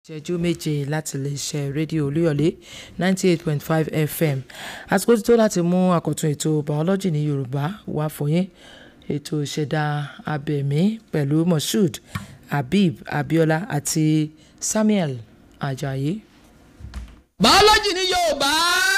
ìṣẹ́jú méje láti lè ṣe rédíò olúyọ̀lé ninety eight point five fm àsìkò ti tó láti mú àkọ́tún ètò biology ní yorùbá wá fún yín ètò ìṣẹ̀dá abẹ̀mí pẹ̀lú moshood habib abiola àti samuel ajayi. biology ní yorùbá.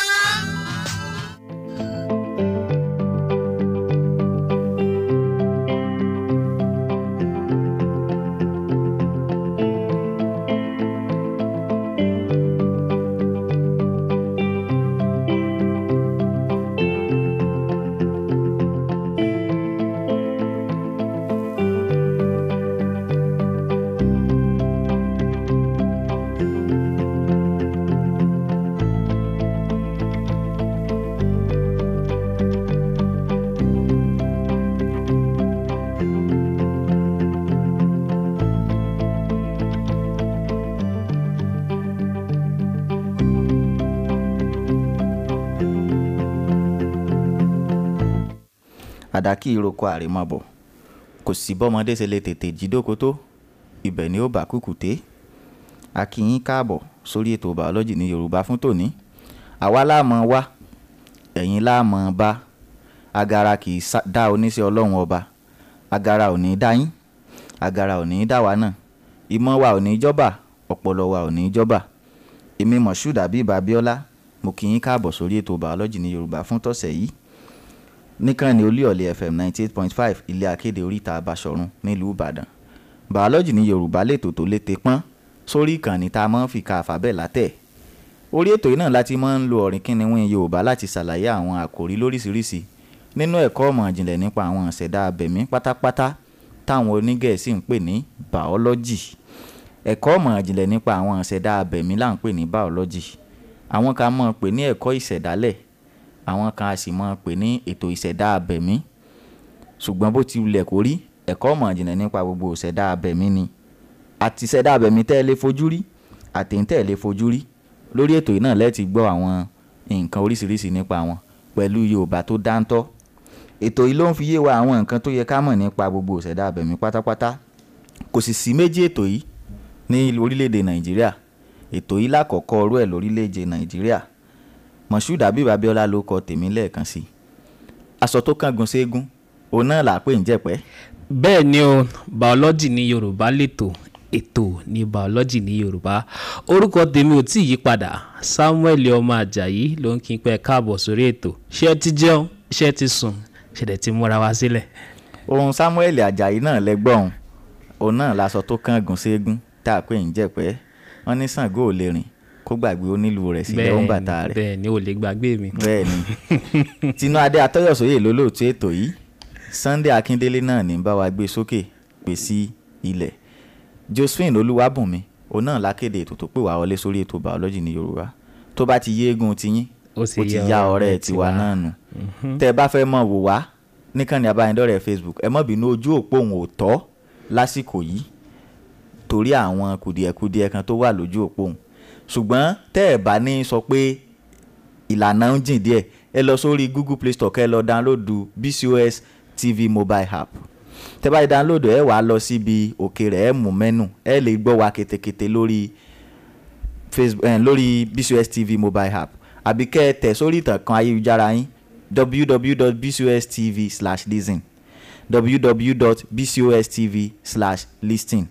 àdákì ìroko àrèmabọ̀ kò sí bọ́mọdé ṣe lè tètè jí dóko tó ibẹ̀ ni ó bá kùkùté a kí yín káàbọ̀ sórí ètò bàọ́lọ́jì ní yorùbá fún tòní àwa láàmọ̀ wá ẹ̀yin láàmọ̀ bá agara kì í sá- dá oníṣẹ́ ọlọ́run ọba agara ò ní í dá yín agara ò ní í dá wa náà ìmọ̀ wa ò ní í jọ́bà ọpọlọ wa ò ní í jọ́bà èmi moshood abib abiola mo kí yín káàbọ̀ sórí ètò bàọ́lọ́jì ní yorùbá fún tọ̀sẹ̀ yìí níkànnì olúyọ̀lé fm ninety eight point five ilé akéde oríta abasọ̀run nílùú ìbàdàn bàọ́lọ́jì ní yorùbá lètò tó lété pọ́n sórí ìkànnì tá a máa ń fi ka àfàbẹ́ látẹ̀ orí ètò yìí náà láti máa ń lo ọ̀rìn kínníwín yorùbá láti ṣàlàyé àwọn àkòrí lóríṣiríṣi nínú ẹ̀kọ́ ọ̀mọ̀ ìjìnlẹ̀ nípa àwọn ìṣẹ̀dá abẹ̀mí pátápátá táwọn onígẹ̀ẹ́sì ń pè ní bàọ́lọ́jì ẹ̀kọ́ ọ̀mọ̀ ìjìnlẹ̀ nípa àwọn ìṣẹ̀dá abẹ̀mí là ń pè ní bàọ́lọ́jì àwọn kan máa ń pè ní ẹ̀kọ́ ìṣẹ̀dálẹ̀ àwọn kan a sì máa pè ní ètò ìṣẹ̀dá abẹ̀mí ṣùgbọ́n bó ti wulẹ̀ kó rí ẹ̀kọ́ ọ̀mọ̀ ìjìnlẹ̀ nípa gbogbo ìṣẹ̀dá abẹ̀mí ni àti ìṣẹ̀dá abẹ̀mí tẹ́ ẹ lè fojú rí àtẹ̀yìntẹ́ ẹ lè fojú rí lórí ètò yìí náà lẹ́ẹ̀tì gbọ́ àwọn nǹkan oríṣiríṣi nípa wọn pẹ̀lú yorùbá tó dáńtọ́ ètò yìí ló ń fi yé wa àwọn nǹkan tó yẹ ká mọ̀ nípa gbogbo ìṣẹ̀dá abẹ̀mí pátápátá kò sì sí méjì ètò yìí ní orílẹ̀-èdè nàìjíríà ètò yìí lákọ̀ọ́kọ́ ọrú ẹ̀ lórílẹ̀-èdè nàìjíríà moshood abib abiola ló kọ tèmi lẹ́ẹ̀kan sí i aṣọ tó kángun ségun òun náà là á pè ń jẹ̀pẹ́ bẹ́ẹ̀ ni o biology ní yorùbá lètò ètò ní biology ní yorùbá orúkọ tèmi ò tí ì yí padà samuel ọmọ ajayi ló ń kí n pẹ́ káàbọ̀ sórí ètò ṣé ẹ ti jẹun ṣé ẹ ti sùn ṣẹ̀dẹ̀ ti múra wá sílẹ̀. ohun samuel ajayi náà lẹ́gbọ̀n òun náà laṣọ tó kángun ségun tá a pè ń jẹ̀pẹ́ wọ́n ní Ṣàngó ò lè rìn kó gbàgbé onílù rẹ̀ sí lẹ́wọ̀n bàtà rẹ̀ bẹ́ẹ̀ ni ò lè gbàgbé mi. bẹ́ẹ̀ ni tinú adé atọ́yọ̀sóyè lólóòtú ètò yìí sunday akíndélé náà ní bá wa gbé sókè pè sí ilẹ̀ josephine olúwàbùnmi òun náà lákéde ètò tó pè wá wọlé sórí ètò biology ní yorùbá tó bá ti yéégún tiyín Ó ó ti ya ọ̀rẹ́ tiwa náà nù tẹ́ ẹ bá fẹ́ mọ̀ wò wá níkànnì abánidọ́rẹ̀ẹ́ facebook ẹ má bínú ojú òpó òun ò tọ́ lásìkò yìí torí àwọn kùdìẹ̀kudiẹ kan tó wà lójú òpó òun ṣùgbọ́n tẹ́ ẹ bá ní sọ pé ìlànà ń jìn díẹ̀ ẹ lọ sórí google play store kẹ́ ẹ lọ dáńlódù bcos tv mobile app tẹ́ bá yẹ dáńlódù ẹ wàá lọ síbi òkè rẹ̀ ẹ mú mẹ́nù ẹ lè gbọ́ wa ketekete lórí facebook eh, lórí bcos tv mobile app àbí kẹ́ ẹ tẹ̀ sórí ìtàkùn ayélujára yín www.bcostv/listen www.bcostv/listen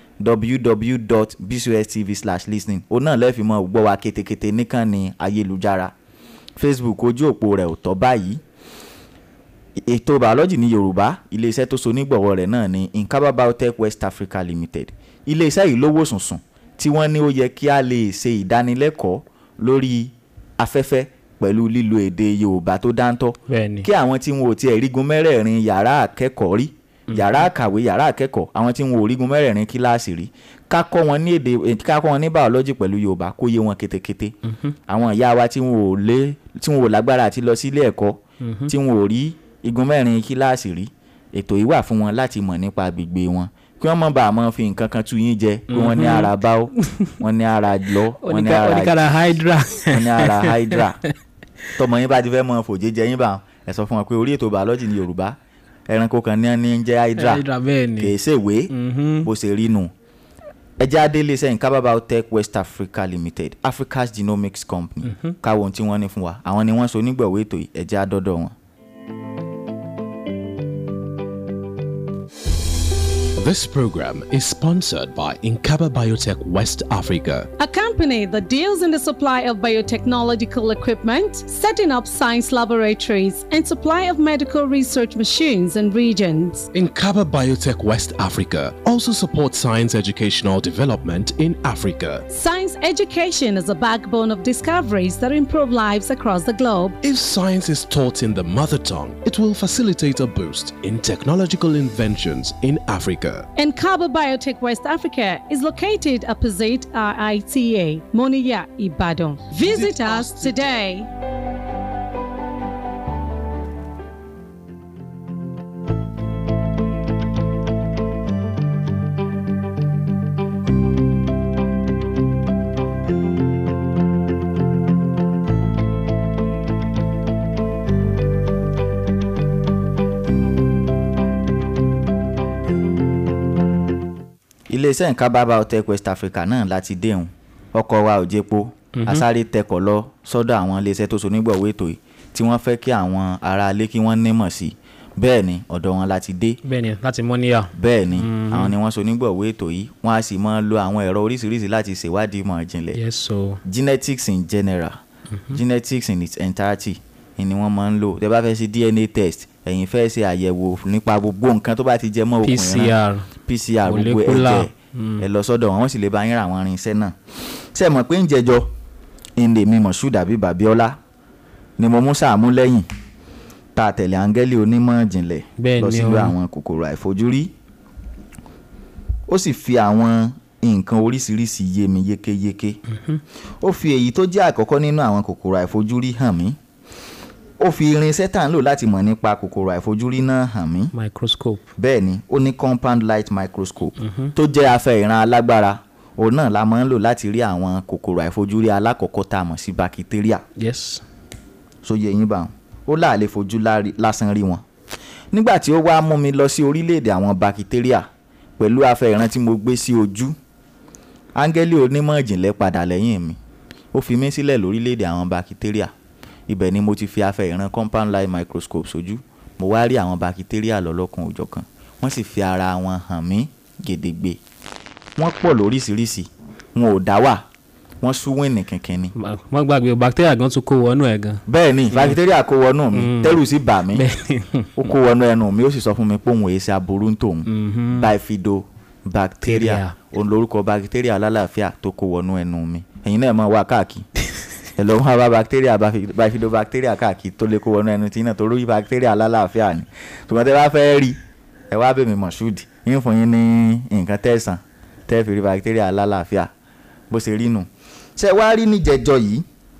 www.bcostv/listening òun náà lẹ́ẹ̀fì mọ́ gbọ́ wa ketekete níkànnì ayélujára facebook ojú òpó rẹ̀ ò tọ́ báyìí ètò bàọ́lọ́jì ní yorùbá iléeṣẹ́ tó so nígbọ̀wọ́ rẹ̀ náà ní nkaba biotech west africa limited iléeṣẹ́ yìí lówó sùnsùn tí wọ́n ní ó yẹ kí a lè ṣe ìdánilẹ́kọ̀ọ́ lórí afẹ́fẹ́ pẹ̀lú lílo èdè yorùbá tó dáńtọ́ bẹ́ẹ̀ ni kí àwọn tí wọn ò tiẹ̀ rígun mẹ́rẹ̀ẹ̀rin yàrá akẹ́kọ̀ọ́ rí yàrá àkàwé yàrá akẹ́kọ̀ọ́ àwọn tí wọn ò rígun mẹ́rẹ̀ẹ̀rin kíláàsì rí ká kọ́ wọn ní èdè eh, ká kọ́ wọn ní bàọ́lọ́jì pẹ̀lú yorùbá kó yé wọn ketekete àwọn ìyá wa tí wọn ò lé tí wọn ò lágbára àti lọ sí ilé ẹ̀kọ́ tí wọn ò rí igun mẹ́rin kíláàsì rí ètò yìí wà fún wọn láti mọ̀ nípa agbègbè wọn kí wọ́n mọ̀ bá a mọ̀ fi nǹkan kan tú yín jẹ pé wọ́n ní ara báwó wọ́n ní ara lọ wọ́n ní ara oníkàrà hydra wọ́n ní ara hydra tọmọ yín bá ti fẹ́ mọ fòjé jẹ yín bá ẹ sọ fún wọn pé orí ètò bàọ́lọ́jì ní yorùbá ẹranko kan ní ní ń jẹ́ hydra hydra bẹ́ẹ̀ ni kìí ṣèwé Mhm. bó ṣe rí nù ẹ jẹ́ adé iléeṣẹ́ nkaba biotech west africa limited africa's genomics company káwọn ohun tí wọ́n ní fún wa àwọn ni wọ́n so onígbọ̀wọ́ ètò yìí ẹ jẹ́ àdọ́dọ̀ wọn. This program is sponsored by Inkaba Biotech West Africa. A company that deals in the supply of biotechnological equipment, setting up science laboratories, and supply of medical research machines and regions. Inkaba Biotech West Africa also supports science educational development in Africa. Science education is a backbone of discoveries that improve lives across the globe. If science is taught in the mother tongue, it will facilitate a boost in technological inventions in Africa. And Kaba Biotech West Africa is located opposite RITA, Moniya, Ibadan. Visit us today. iléeṣẹ́ nkaba biotech west africa náà láti déhùn ọkọ̀ wa ò jẹ́po asáré tẹkọ̀ lọ sọ́dọ̀ àwọn iléeṣẹ́ tó so nígbọ̀wọ́ ètò yìí tí wọ́n fẹ́ kí àwọn aráalé kí wọ́n nímọ̀ sí i bẹ́ẹ̀ ni ọ̀dọ̀ wọn láti dé bẹ́ẹ̀ ni láti mọ́níyà bẹ́ẹ̀ ni àwọn ni wọ́n so nígbọ̀wọ́ ètò yìí wọ́n á sì máa lo àwọn ẹ̀rọ oríṣiríṣi láti ṣèwádìí ìmọ̀ ìjìnlẹ̀ yes so genetics in general genetics in its entirety ni wọ́n máa ń lò tẹ́ bá fẹ́ ṣe dna test ẹ̀yin fẹ́ ṣe àyẹ̀wò nípa gbogbo nǹkan tó bá ti jẹ mọ́ òkun ìran pcr pcr gbogbo Molecular. ẹ̀jẹ̀ ẹ lọ sọ́dọ̀ wọn wọ́n sì lè bá yín ra àwọn irinṣẹ́ náà ṣe mọ̀ pé ń jẹjọ ìlè mi moshood àbí babiola ni mo mú sàmú lẹ́yìn tá a tẹ̀lé áńgẹ́lì onímọ̀ ìjìnlẹ̀ Bẹ́ẹ̀ lọ ni sílùú o. àwọn kòkòrò àìfojúrí ó sì fi àwọn nǹkan oríṣiríṣi yé mi yékéyéké ó fi èyí tó jẹ́ àkọ́kọ́ nínú àwọn kòkòrò àìfojúrí hàn mí ó fi irinṣẹ́ tá à ń lò láti mọ̀ nípa kòkòrò àìfojúrí náà hàn mí microscope bẹ́ẹ̀ ni ó ní compound light microscope tó jẹ́ afẹ́ ìran alágbára òun náà la máa ń lò láti rí àwọn kòkòrò àìfojúrí alákọ̀ọ́kọ́ tá a mọ̀ sí bakitéríà yes sóye yín bá wọn ó láàlè fojú lárí- lásán rí wọn. nígbà tí ó wá mú mi lọ sí orílẹ̀-èdè àwọn bakitéríà pẹ̀lú afẹ́ ìran tí mo gbé sí ojú áńgẹ́lì onímọ̀ ìjìnlẹ̀ padà lẹ́yìn mi ó fi mí sílẹ̀ lórílẹ̀-èdè àwọn bakitéríà ibẹ̀ ni mo ti fi afẹ́ ìran compound light microscope sójú mo wá rí àwọn bakitéríà lọ́lọ́kan òjọ̀kan wọ́n sì fi ara wọn hàn mí gedegbe wọ́n pọ̀ lóríṣiríṣi wọn ò dá wà wọ́n súwìnì kìnkìn ni Ma- má gbàgbé o bacteria gan tún kó wọnú ẹ̀ gan bẹ́ẹ̀ ni bakitéríà kó wọnú mi tẹ́rù sì bà mí ó kó wọnú ẹnu mi ó sì sọ fún mi pé òun èsì aburú ń tòun bifidobacteria Bacteria. òun lorúkọ bakitéríà alálàáfíà tó kó wọnú ẹnu mi ẹ̀yin náà mọ̀ wá káàkiri ẹ lọ wá bá bakitéríà bifidobacteria káàkiri tó lè kó wọnú ẹnu tí náà tó rí bakitéríà alálàáfíà ni ṣùgbọ́n tẹ́ bá fẹ́ rí ẹ wá bèmí mọ̀ṣúdì yín fún yín ní nǹkan tẹ̀sán tẹ́ fi rí bakitéríà alálàáfíà bó ṣe rí nù ṣé wá rí níjẹjọ yìí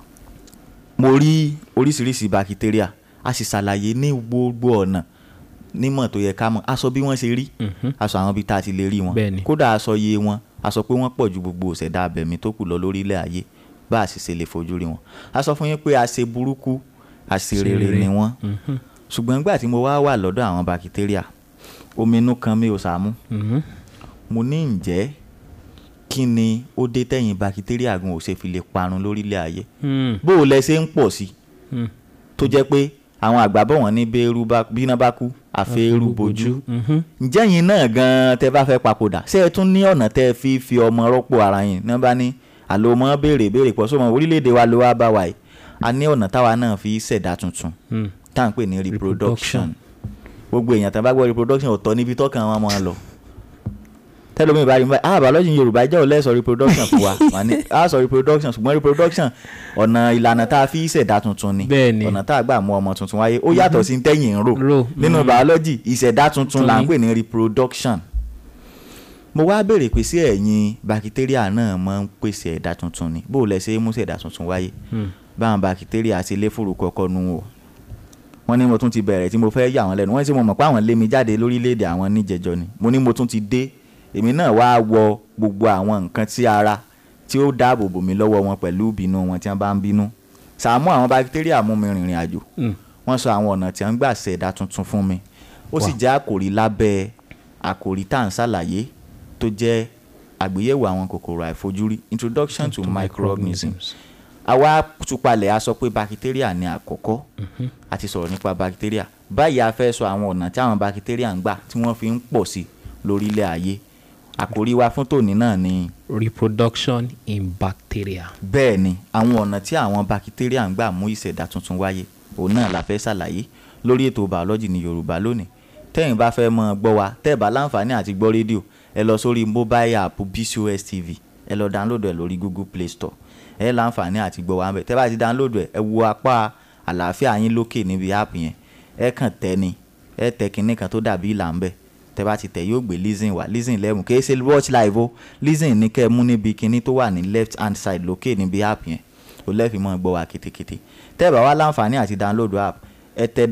mo rí oríṣiríṣi bakitéríà a sì ṣàlàyé ní gbogbo ọ̀nà nímọ̀ tó yẹ ká mọ̀ a sọ bí wọ́n ṣe rí a sọ àwọn ibi tá a ti lè rí wọn Bẹ́ẹ̀ni. kódà a sọ iye wọn a sọ pé wọ́n pọ̀ ju gbogbo òṣèdá abẹ̀mí tó kù lọ lórílẹ̀ ayé bá a sì ṣe lè fojú rí wọn a sọ fún yín pé a ṣe burúkú a ṣe rere rere. ni wọ́n ṣùgbọ́n nígbà tí mo wá wà lọ́dọ̀ àwọn bakitéríà omi inú kan mi ò sàmú Mhm. mo ní ǹjẹ́ kí ni ó dé tẹ̀yìn bakitéríà gan ò ṣe fi lè parun lórílẹ̀ ayé Hmm. bó o lẹ ṣe ń pọ̀ sí Hmm. tó jẹ́ pé àwọn àgbà bọ̀ wọ́n ní bẹ́ẹ̀rù bá bíná bá kú àfẹ́rù bojú Mhm. ǹjẹ́ yín náà gan-an tẹ́ bá fẹ́ papòdà ṣé ẹ tún ní ọ̀nà tẹ́ ẹ fi fi ọmọ rọ́pò ara yín ní wọ́n bá ní àlọ́ mọ́ béèrè béèrè pọ̀ sọ́mọ orílẹ̀-èdè wa ló wá bá wa yìí a ní ọ̀nà táwa náà fi ṣẹ̀dá tuntun Hmm. tá à ń pè ní reproduction Reproduction. gbogbo èèyàn tán bá gbọ́ reproduction ọ̀tọ̀ níbi tọ́kàn wọn máa lọ tẹ́lómi ìbá rí mi báyìí ah biology yorùbá jẹ́ òun lẹ́sọ̀ reproduction fún wa wà ní a sọ reproduction ṣùgbọ́n reproduction ọ̀nà ìlànà tá a fi ṣẹ̀dá tuntun ni Bẹ́ẹ̀ ni. ọ̀nà tá a gbà mú ọmọ tuntun wáyé ó yàtọ̀ sí tẹ́yìn ń rò Rò, nínú mhm. biology ìṣẹ̀dá tuntun là ń Tuntun pè ní reproduction mo wá béèrè pé sí ẹ̀yin bakitéríà náà máa ń pèsè ẹ̀dá tuntun ni bó o lẹ ṣe é mú ṣẹ̀dá tuntun wáyé báwọn bakitéríà ti lé fòrò kọ́kọ́ nu o wọ́n ní mo tún ti bẹ̀rẹ̀ tí mo fẹ́ yà wọ́n lẹ́nu wọ́n sì mo mọ̀ pé àwọn lé mi jáde lórílẹ̀‐èdè àwọn níjẹjọ ni mo ní mo tún ti dé èmi náà wá wọ gbogbo àwọn nǹkan tí ara tí ó dáàbò bò mí lọ́wọ́ wọn pẹ̀lú ìbínú wọn tí wọ́n bá ń bínú sàmú àwọn bakitéríà mú mi rìnrìn àjò Hmm. wọ́n sọ àwọn ọ̀nà tí wọ́n ń gbà ṣẹ̀dá tuntun fún mi ó sì jẹ́ àkòrí lábẹ́ àkòrí tá à ń ṣàlàyé tó jẹ́ àgbéyẹ̀wò àwọn kòkòrò àìfojúrí introduction to microorganisms àwa tupalẹ̀ a sọ pé bakitéríà ni àkọ́kọ́ a ti sọ̀rọ̀ nípa bakitéríà báyìí a fẹ́ sọ àwọn ọ̀nà tí àwọn bakitéríà ń gbà tí wọ́n fi ń pọ̀ sí lórílẹ̀ ayé àkòrí wa fún tòní náà ni reproduction in bacteria. bẹ́ẹ̀ ni àwọn ọ̀nà tí àwọn bakitéríà ń gbà mú ìṣẹ̀dá tuntun wáyé òun náà la fẹ́ ṣàlàyé lórí ètò bàọ́lọ́jì ní yorùbá lónìí tẹ́yìn bá fẹ́ mọ́ ọ gbọ́ wa tẹ́ ẹ̀ bá láǹfààní àti gbọ́ rédíò ẹ lọ sórí mobile app bcos tv ẹ lọ download ẹ lórí google play store ẹ láǹfààní àti gbọ́ wa ń bẹ̀ tẹ́ bá ti download ẹ ẹ wo apá àlàáfíà yín lókè níbi app yẹn ẹ kàn tẹ ni ẹ tẹ kinní kan tó dàbí ìlà ń bẹ̀ tẹ́ bá ti tẹ̀ yóò gbé listen wá listen lẹ́mú kì í ṣe watch live o listen ní kẹ́ ẹ mú níbi kinní tó wà ní left hand side lókè níbi app yẹn o lẹ́fì mọ́ gbọ́ wa kétékété tẹ́ ẹ bá wá láǹfààní àti download app ẹ tẹ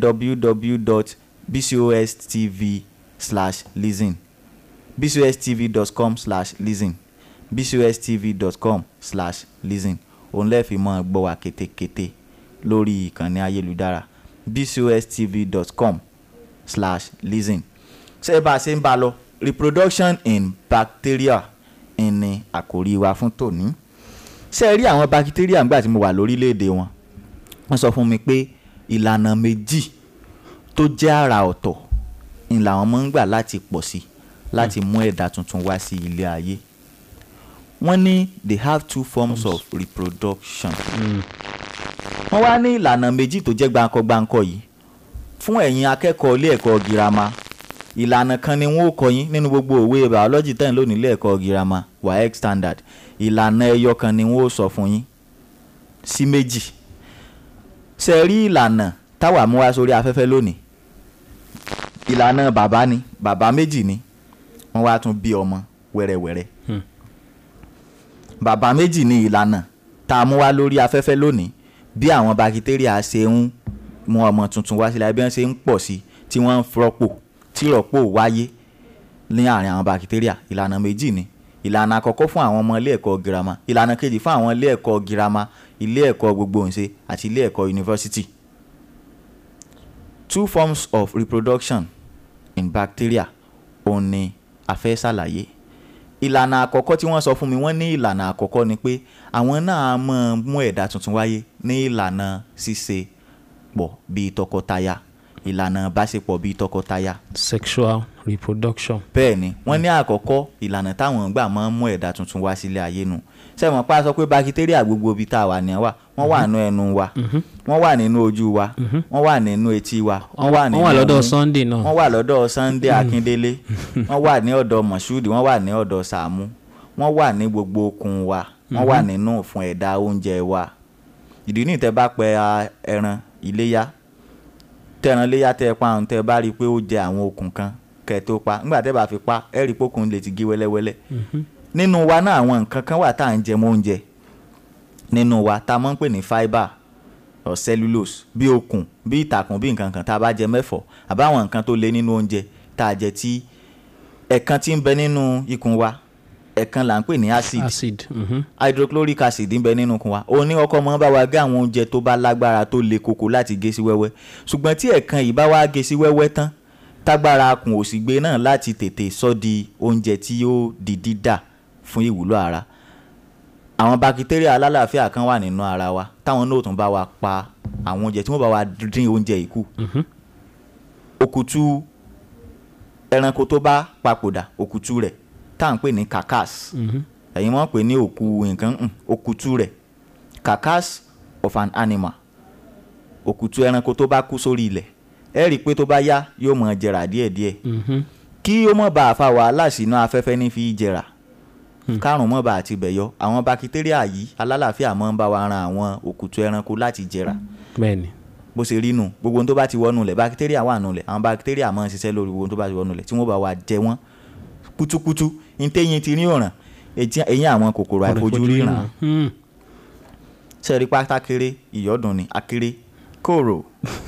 www.bcostv slash listen bcostv.com slash listen bcostv.com slash listen òun lẹ́ẹ̀fi mọ́ gbọ́ wa kétékété lórí ìkànnì ayélujára bcostv.com slash listen ṣé bá a ṣe ń bá a lọ reproduction in bacteria ni àkòrí wa fún tòní ṣé ẹ rí àwọn bacteria nígbà tí mo wà lórílẹ̀‐èdè wọn wọ́n sọ fún mi pé ìlànà méjì tó jẹ́ àrà ọ̀tọ̀ ni làwọn máa ń gbà láti pọ̀ sí láti mú ẹ̀dá tuntun wá sí ilé ayé wọ́n ní they have two forms of reproduction wọ́n wá ní ìlànà méjì tó jẹ́ gbáǹkọ́-gbáǹkọ́ yìí fún ẹ̀yin akẹ́kọ̀ọ́ ilé ẹ̀kọ́ girama ìlànà kan ni wọ́n ó kọ́ yín nínú gbogbo òwe biology tẹ̀ ń lò nílé ẹ̀kọ́ girama waec standard ìlànà ẹyọ kan ni wọ́n ó sọ fún yín sí méjì ṣe rí ìlànà táwa mú wá sórí afẹ́fẹ́ lónìí ìlànà bàbá ni bàbá méjì ni wọ́n wá tún bí ọmọ wẹ́rẹ́wẹ́rẹ́ bàbá méjì ni ìlànà tá a mú wá lórí afẹ́fẹ́ lónìí bí àwọn bakitéríà ṣe ń mú ọmọ tuntun wá sílẹ̀ bí wọ́n ṣe ń pọ̀ sí tí wọ́n ń rọ́pò tí rọ́pò wáyé ní àárín àwọn bakitéríà ìlànà méjì ni ìlànà àkọ́kọ́ fún àwọn ọmọ ilé ẹ̀kọ́ girama ìlànà kejì fún àwọn ilé ẹ̀kọ́ girama ilé ẹ̀kọ́ gbogbohùnṣe àti ilé ẹ̀kọ́ yunifásitì two forms of reproduction in bacteria òun ni a fẹ́ ṣàlàyé ìlànà àkọ́kọ́ tí wọ́n sọ fún mi wọ́n ní ìlànà àkọ́kọ́ ni pé àwọn náà máa mú ẹ̀dá tuntun wáyé ní ìlànà ṣíṣe pọ̀ bíi tọkọtaya ìlànà báṣepọ̀ bíi tọkọtaya sexual reproduction. bẹ́ẹ̀ ni wọ́n ní àkọ́kọ́ ìlànà táwọn gbà máa ń mú ẹ̀dá tuntun wá sílé ayé nu sẹ́wọ̀n pa sọ pé bakitéríà gbogbo ibi tá a wà ní wà wọ́n wà nínú ẹnu wa wọ́n wà nínú ojú wa wọ́n wà nínú etí wa wọ́n wà nínú wọ́n wà lọ́dọ̀ ọmú, Sunday náà. wọ́n wà lọ́dọ̀ Sunday Akíndélé wọ́n wà ní ọ̀dọ̀ Moshood wọ́n wà ní ọ̀dọ̀ Sàámú wọ́n wà ní gbogbo okùn wa wọ́n wà nínú fún ẹ̀dá oúnjẹ wa ìdí ní ìtẹ́ bá pẹ a- ẹran iléyá tẹran léyà tẹ pa àwọn tẹ bá rí i pé ó jẹ àwọn okùn kan kẹ tó pa nígbà tẹ bá fi pa ẹ rí i pé okùn lè ti gé wẹ́lẹ́wẹ́lẹ́ nínú wa náà àwọn nǹkan kan wà tá à ń jẹ mọ́ oúnjẹ nínú wa tá a máa ń pè ní fibre or cellulose bí okùn bí ìtàkùn bí nǹkan kan tá a bá jẹ mẹ́fọ̀ àbáwọn nǹkan tó lé nínú oúnjẹ tá a jẹ tí ẹ̀kan tí ń bẹ nínú ikùn wa ẹ̀kan là ń pè ní acid acid. mhm. hydrochloric acid ń bẹ nínú ikùn wa òun ní ọkọ mọ bá wa gé àwọn oúnjẹ tó bá lágbára tó le koko láti gé sí wẹ́wẹ́ ṣùgbọ́n tí ẹ̀kan yìí bá wá gé sí wẹ́wẹ́ tán tágbára kùn òsì gbé náà láti tètè sọ di oúnjẹ tí yóò di dídà fún ìwúlò ara àwọn bakitéríà alálàáfíà kan wà nínú ara wa táwọn náà tún bá wa pa àwọn oúnjẹ tí wọ́n bá wa dín oúnjẹ yìí kù òkùtù ẹranko tó bá papòdà òkùtù rẹ̀ tá à ń pè ní carcass ẹ̀yin wọ́n pè ní òkú nǹkan um, òkùtù rẹ̀ carcass of an animal òkùtù ẹranko tó bá kú sórí ilẹ̀ ẹ rí i pé tó bá yá yóò mọ jẹrà díẹ̀díẹ̀ kí ó mọ̀ bá a fa wàhálà sínú afẹ́fẹ́ ní fi jẹrà kárùn mọ́ bá a ti bẹ̀ yọ àwọn bakitéríà yìí alálàáfíà máa ń bá wa ran àwọn òkùtù ẹranko láti jẹrà bẹ́ẹ̀ni. bó ṣe rí nù gbogbo ohun tó bá ti wọnú lẹ̀ bakitéríà wà nù lẹ̀ àwọn bakitéríà máa ń ṣiṣẹ́ lórí gbogbo ohun tó bá ti wọnú lẹ̀ tí wọ́n bá wa jẹ wọ́n kutukutu ntẹ́yìn ti ní ọ̀ràn eyín àwọn kòkòrò àìfojúrí ràn Hmm. sẹ́ẹ̀rí pátá kéré ìyọ́dún ni akéré kòrò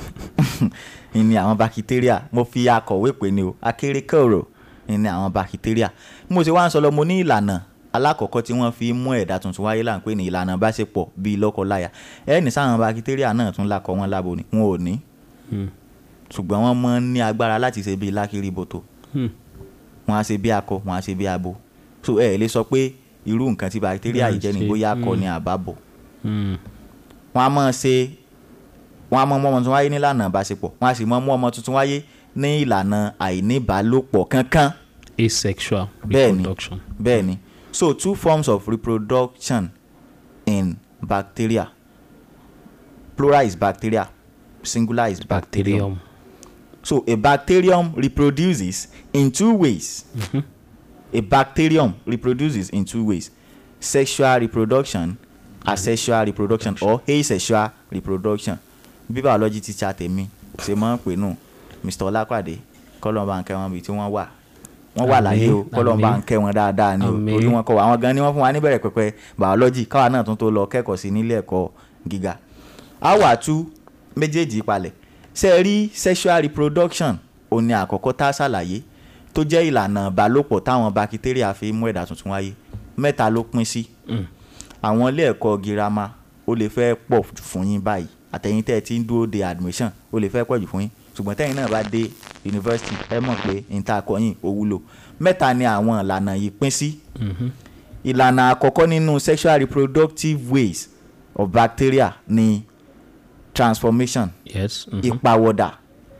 ìní àwọn bakitéríà mo fi akọ̀wé pè ní o akéré kòrò ìní àwọn bakitéríà bí mo ṣe wá ń sọ lọ mo ní ìlànà alákọ̀ọ́kọ́ tí wọ́n fi mú ẹ̀dá tuntun wáyé là ń pè ní ìlànà báṣepọ̀ bíi lọ́kọ-láya ẹni sáwọn bakitéríà náà tún lakọ wọn lábo ni wọn ò ní ṣùgbọ́n wọ́n mọ́ ní agbára láti ṣe bíi lákìrìbòtò Hmm. wọn á ṣe bí akọ wọn á ṣe bí abo so ẹ ẹ lè sọ pé irú nǹkan tí bacteria yìí jẹ́ ni ṣe, bóyá akọ ni àbábọ̀ Mm. wọ́n á máa ṣe wọ́n á máa mú ọmọ tuntun wáyé nílànà ìbáṣepọ̀ wọ́n á sì máa mú ọmọ tuntun wáyé ní ìlànà àìníbálòpọ̀ kankan asexual Bẹ́ẹ̀ni. reproduction. bẹ́ẹ̀ ni so two forms of reproduction in bacteria plural is bacteria singular is bacterium. bacterium. So a bacterium reproduces in two ways. A bacterium reproduces in two ways: sexual reproduction, asexual reproduction, or asexual reproduction. Bí biology teacher tèmi ṣe máa ń pè nù Mr. Ọlápàdé kọ́lọ́mbà ń kẹ́ wọn bíi tí wọ́n wà. Wọ́n wà láyé o Àmín, kọ́lọ́mbà ń àmín. kẹ́ wọn dáadáa ni o Àmín. torí wọn kọ́ wa àwọn gan ni wọ́n fún wa níbẹ̀rẹ̀ pẹ̀pẹ̀ biology káwa náà tún tó lọ kẹ́kọ̀ọ́ sí nílé ẹ̀kọ́ gíga. A wà tú méjèèjì palẹ̀ ṣe rí sexual reproduction òun ni àkọ́kọ́ tá a ṣàlàyé tó jẹ́ ìlànà ìbálòpọ̀ táwọn bakitéríà fi mú ẹ̀dá tuntun wáyé mẹ́ta ló pín sí àwọn ilé ẹ̀kọ́ girama ó lè fẹ́ pọ̀ fún yín báyìí àtẹ̀yìn tẹ́ ẹ ti ń dúró de admission ó lè fẹ́ pọ̀ jù fún yín ṣùgbọ́n tẹ́yìn náà bá dé university ẹ mọ̀ pé níta kọyìn ó wúlò mẹ́ta ni àwọn ìlànà yìí pín sí ìlànà àkọ́kọ́ nínú sexual reproductive ways of bacteria ni transformation yes. mhm. ìpàwọ̀dà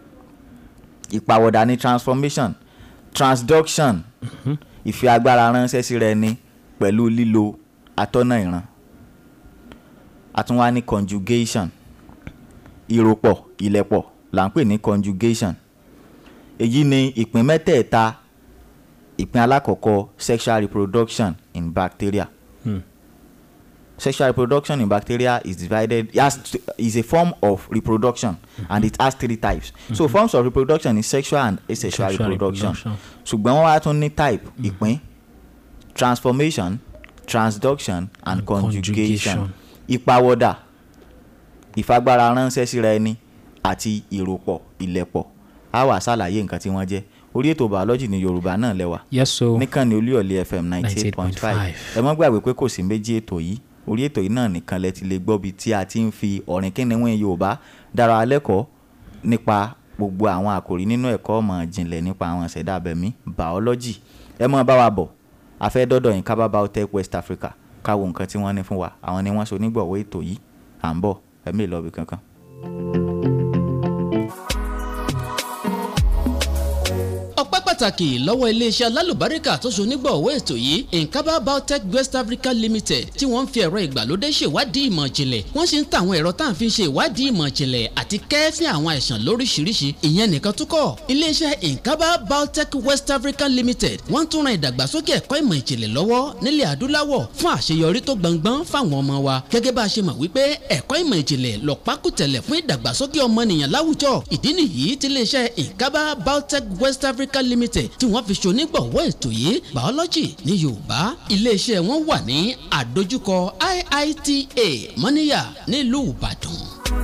ìpàwọ̀dà ni transformation transduction ìfi agbára ránṣẹ́ sí rẹ ni pẹ̀lú lílo atọ́nà ìran àtúnwá ní conjugation ìròpọ̀ ìlẹ̀pọ̀ là ń pè ní conjugation èyí ni ìpín mẹ́tẹ̀ẹ̀ta ìpín alákọ̀ọ́kọ́ sexual reproduction in bacteria sexual reproduction in bacteria is divided it has t- is a form of reproduction and it has three types so forms of reproduction is sexual and asexual Sexual reproduction reproduction. ṣùgbọ́n wọ́n wá tún ní type ìpín transformation transduction and conjugation conjugation. ìpàwọ̀dà ìfagbára ránṣẹ́ síra ẹni àti ìròpọ̀ ìlẹ̀pọ̀ á wà ṣàlàyé nǹkan tí wọ́n jẹ́ orí ètò biology ní yorùbá náà lẹ́wà yes so nìkan ni olúyọ̀lé fm ninety eight point five 98.5. ẹ mọ́ gbàgbé pé kò sí méjì ètò yìí orí ètò yìí náà nìkan lẹ ti lè gbọ́ bí tí a ti ń fi ọ̀rìn kíniwín yorùbá dára lẹ́kọ̀ọ́ nípa gbogbo àwọn àkòrí nínú ẹ̀kọ́ ọmọ ìjìnlẹ̀ nípa àwọn ìṣẹ̀dá abẹ̀mí biology ẹ mọ́ bá wa bọ̀ afẹ́ dọ́dọ̀ yín kábà biotech west africa káwo nǹkan tí wọ́n ní fún wa àwọn ni wọ́n so nígbọ̀wọ́ ètò yìí à ń bọ̀ ẹ̀mí ìlọ́bì kankan. ọpẹ́ pàtàkì lọ́wọ́ iléeṣẹ́ alálùbáríkà tó so nígbọ̀wọ́ ètò yìí nkaba biotech west africa limited tí wọ́n ń fi ẹ̀rọ ìgbàlódé ṣèwádìí ìmọ̀ ìjìnlẹ̀ wọ́n sì ń ta àwọn ẹ̀rọ tá à ń fi ṣe ìwádìí ìmọ̀ ìjìnlẹ̀ àti kẹ́ẹ́fín àwọn àìsàn lóríṣiríṣi ìyẹn nìkan tó kọ́ iléeṣẹ́ nkaba biotech west africa limited wọ́n tún ran ìdàgbàsókè ẹ̀kọ́ ìmọ̀ ìjìnlẹ̀ lọ́wọ́ nílẹ̀ adúláwọ̀ fún àṣeyọrí tó gbọngbọ́n fáwọn ọmọ wa gẹ́gẹ́ bá a ṣe mọ̀ wípé ẹ̀kọ́ ìmọ̀ ìjìnlẹ̀ lọ́pákùtẹ̀lẹ̀ fún ìdàgbàsókè ọmọnìyàn láwùjọ ìdí nìyí tí iléeṣẹ́ nkaba biotech west africa limited tí wọ́n fi ṣonígbọ̀wọ́ ètò yìí biology ní yorùbá iléeṣẹ́ wọn wà ní àdójúkọ iita mọ́níyà nílùú ìbàdàn.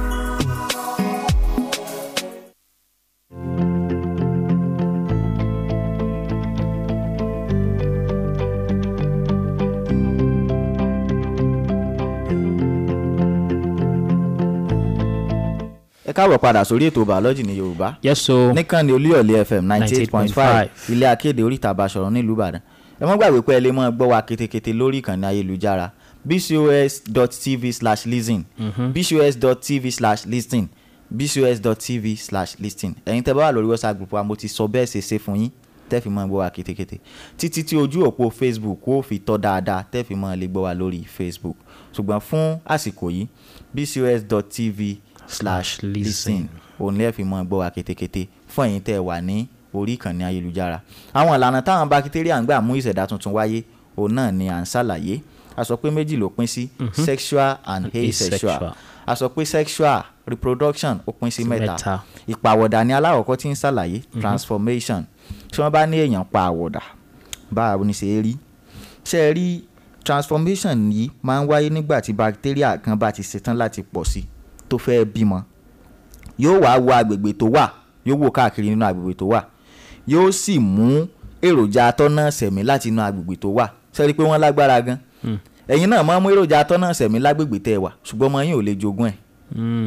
ẹ káàbọ̀ padà sórí ètò biology ní yorùbá yes so nìkan ni olúyọ̀lé fm ninety eight point five 98.5. ilé akéde oríta àbáṣọ̀rọ̀ nílùú ìbàdàn ẹ mọ́ gbàgbé pé ẹ lè mọ́ gbọ́ wa ketekete lórí ìkànnì ayélujára bcos.tv slash listen bcos.tv slash listen bcos.tv slash listen ẹ̀yin tẹ́ bá wà lórí whatsapp group wa mo ti sọ bẹ́ẹ̀ ṣe ṣe fún yín tẹ́ fi mọ́ gbọ́ wa ketekete títí tí ojú òpó facebook ó fi tọ́ dáadáa tẹ́ fi mọ́ lè gbọ́ wa lórí facebook ṣùgbọ́n fún àsìkò yìí bcos.tv slash listen listen. òun lè fi mọ́ gbọ́ wa ketekete fún ẹ̀yin tẹ́ ẹ wà ní orí ìkànnì ayélujára àwọn ìlànà táwọn bakitéríà ń gbà mú ìṣẹ̀dá tuntun wáyé òun náà ni à ń ṣàlàyé a sọ pé méjì ló pín sí sexual and asexual Asexual. a sọ pé sexual reproduction ó pín sí mẹ́ta Mẹ́ta. ìpàwọ̀dà ni aláwọ̀kọ́ tí ń ṣàlàyé transformation tí wọ́n bá ní èèyàn pa àwọ̀dà báwo ni ṣe é rí ṣe é rí transformation yìí máa ń wáyé nígbà tí bacteria kan bá ti ṣetán láti pọ̀ sí tó fẹ́ bímọ yóò wá wo agbègbè tó wà yóò wò káàkiri nínú agbègbè tó wà yóò sì mú èròjà atọ́nà sẹ̀mí láti inú agbègbè tó wà sẹ́rí pé wọ́n lágbára gan ẹ̀yin náà máa ń mú èròjà atọ́nà sẹ̀mí lágbègbè tẹ́ ẹ wà ṣùgbọ́n ọmọ yín ò lè jogún ẹ̀ mm,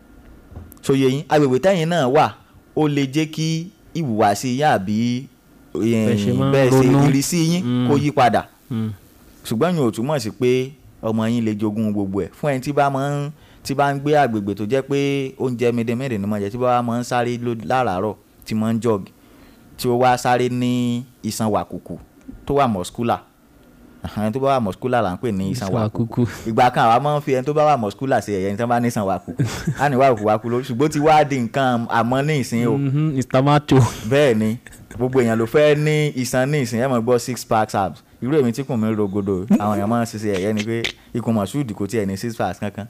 sóye yín agbègbè tẹ́yìn náà wà ó lè jẹ́ kí ìhùwàsí yín àbí Bẹ́ẹ̀ ṣe máa ń bẹ́ẹ̀ ṣe ronú. ìrísí yín Mm. kó yí padà Mm. ṣùgbọ́n yóò túmọ̀ sí pé ọmọ yín lè jogún gbogbo ẹ̀ fún ẹni tí bá máa ń tí bá ń gbé àgbègbè tó jẹ́ pé oúnjẹ mèdèmédè ni mo jẹ tí bá máa ń sáré ló- láràárọ̀ tí máa ń jọ̀gì tí ó wá sáré ní iṣan wàkùkù tó wà mọ̀skúlà ẹni tó bá wà mọ̀skúlà là ń pè ní iṣan Iṣan wàkùkù wàkùkù. ìgbà kan àwa máa ń fi ẹni tó bá wà mọ̀skúlà ṣe ẹ̀yẹ ẹni tó bá ní iṣan wàkùkù á ní wàkùkù wàkùkù lórí ṣùgbọ́n ó ti wá di nǹkan àmọ́ ní ìsín o Mhm, Mr. Macho. bẹ́ẹ̀ ni gbogbo èèyàn ló fẹ́ ní iṣan ní ìsìn ẹ̀ mọ̀ gbọ́ six pack abs irú èmi tí kùn mí rogodo àwọn èèyàn máa ń ṣiṣẹ́ ẹ̀yẹ́ ni pé ikùn mọ̀ṣúùdì kò tiẹ̀ ní six packs kankan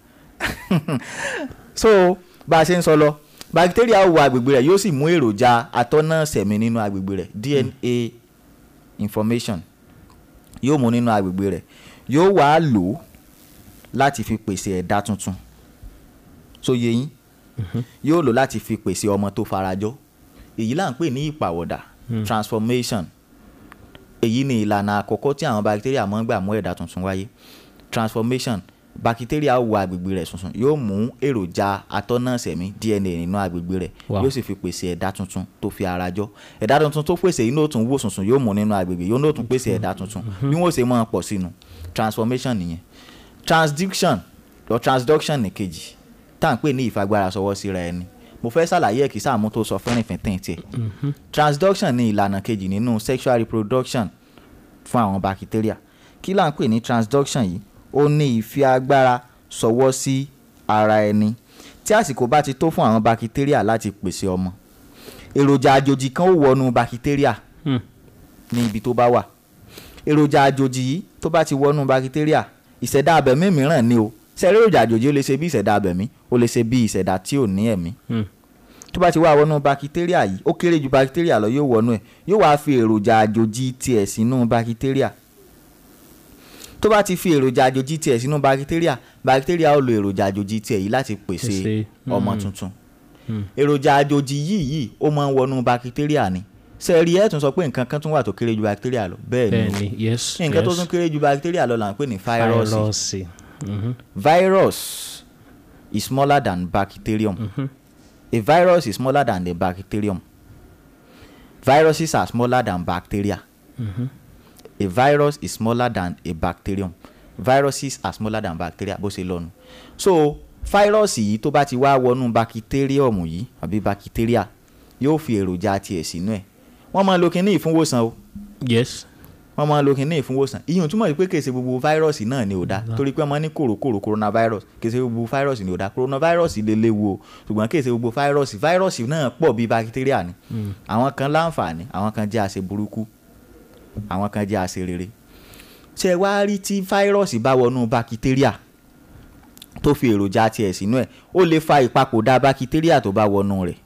so bá a ṣe ń sọ lọ bacteria wọ agbègbè rẹ̀ yóò sì mú èròjà atọ́nà sẹ̀mí nínú agbègbè rẹ̀ DNA information yóò mú nínú agbègbè rẹ̀ yóò wá lò ó láti fi pèsè ẹ̀dá tuntun so yé yín yóò lò láti fi pèsè ọmọ tó farajọ èyí là ń pè ní ìpàwọ̀dà transformation èyí ni ìlànà àkọ́kọ́ tí àwọn bacteria máa ń gbà mú ẹ̀dá tuntun wáyé transformation bacteria wọ agbègbè rẹ̀ tuntun yóò mú èròjà atọ́nàṣẹ̀mí DNA nínú agbègbè rẹ̀ Wow. yóò sì fi pèsè ẹ̀dá tuntun tó fi ara jọ ẹ̀dá tuntun tó pèsè yìí ní òtún wò sùnsùn yóò mú nínú agbègbè yóò ní òtún pèsè ẹ̀dá tuntun bí wọ́n ṣe máa pọ̀ sínú transformation nìyẹn transduction lọ transduction nìkejì tá à ń pè ní ìfagbára sọwọ́ síra ẹni mo fẹ́ ṣàlàyé ẹ̀ kí sáàmú tó sọ fẹ́rìnfín tiẹ̀ transduction ni ìlànà kejì nínú sexual reproduction fún àwọn bacteria kí là ń pè ní transduction yìí ó ní ìfi agbára sọwọ́ sí ara ẹni tí àsìkò bá ti tó fún àwọn bacteria láti pèsè ọmọ èròjà àjòjì kan ó wọnú bacteria Hmm. ní ibi tó bá wà èròjà àjòjì yìí tó bá ti wọnú bacteria ìṣẹ̀dá abẹ̀mí mìíràn ni o ṣẹ̀rí èròjà àjòjì ó lè ṣe bí ìṣẹ̀dá abẹ̀mí ó lè ṣe bí ìṣẹ̀dá tí ò ní ẹ̀mí Hmm. tó bá ti wá wọnú bacteria yìí ó kéré ju bacteria lọ yóò wọnú ẹ̀ yóò wá fi èròjà àjòjì tiẹ̀ sínú bacteria tó bá ti fi èròjà àjòjì tiẹ̀ sínú bacteria bacteria ó lo èròjà àjòjì tiẹ̀ yìí láti pèsè Pèsè, ọmọ mm. tuntun èròjà àjòjì yìí yìí ó máa ń wọnú bacteria ni sẹ́ẹ̀rì ẹ̀ tún sọ pé nǹkan kan tún wà tó kéré ju bacteria lọ bẹ́ẹ̀ ni o Bẹ́ẹ̀ni, yes. nǹkan tó yes. tún kéré ju bacteria lọ là ń pè ní fáírọ́ọ̀sì Fáírọ́ọ̀sì. Mhm. virus is smaller than bacterium a virus is smaller than the bacterium viruses are smaller than bacteria a virus is smaller than a bacterium viruses are smaller than bacteria bó ṣe lọ́nu so fáírọ́ọ̀sì yìí tó bá ti wá wọnú bacterium yìí àbí bacteria yóò fi èròjà tiẹ̀ sínú ẹ̀ wọ́n máa lo kinní ìfúnwòsàn o Yes. wọ́n máa ń lo kinní ìfúnwòsàn ìyẹn ò túmọ̀ sí pé kèsì gbogbo fáírọ́ọ̀sì náà ni ò dá torí pé wọ́n ní kòròkòrò coronavirus kèsì gbogbo fáírọ́ọ̀sì ni ò dá coronavirus lè léwu o ṣùgbọ́n kèsì gbogbo fáírọ́ọ̀sì fáírọ́ọ̀sì náà pọ̀ bíi bakitéríà ni àwọn kan láǹfààní àwọn kan jẹ́ àṣẹ burúkú àwọn kan jẹ́ àṣẹ rere ṣé ẹ wá rí tí fáírọ́ọ̀sì bá wọnú bakitéríà tó fi èròjà tiẹ̀ sínú ẹ̀ ó lè fa ìpapòdà bakitéríà tó bá wọnú rẹ̀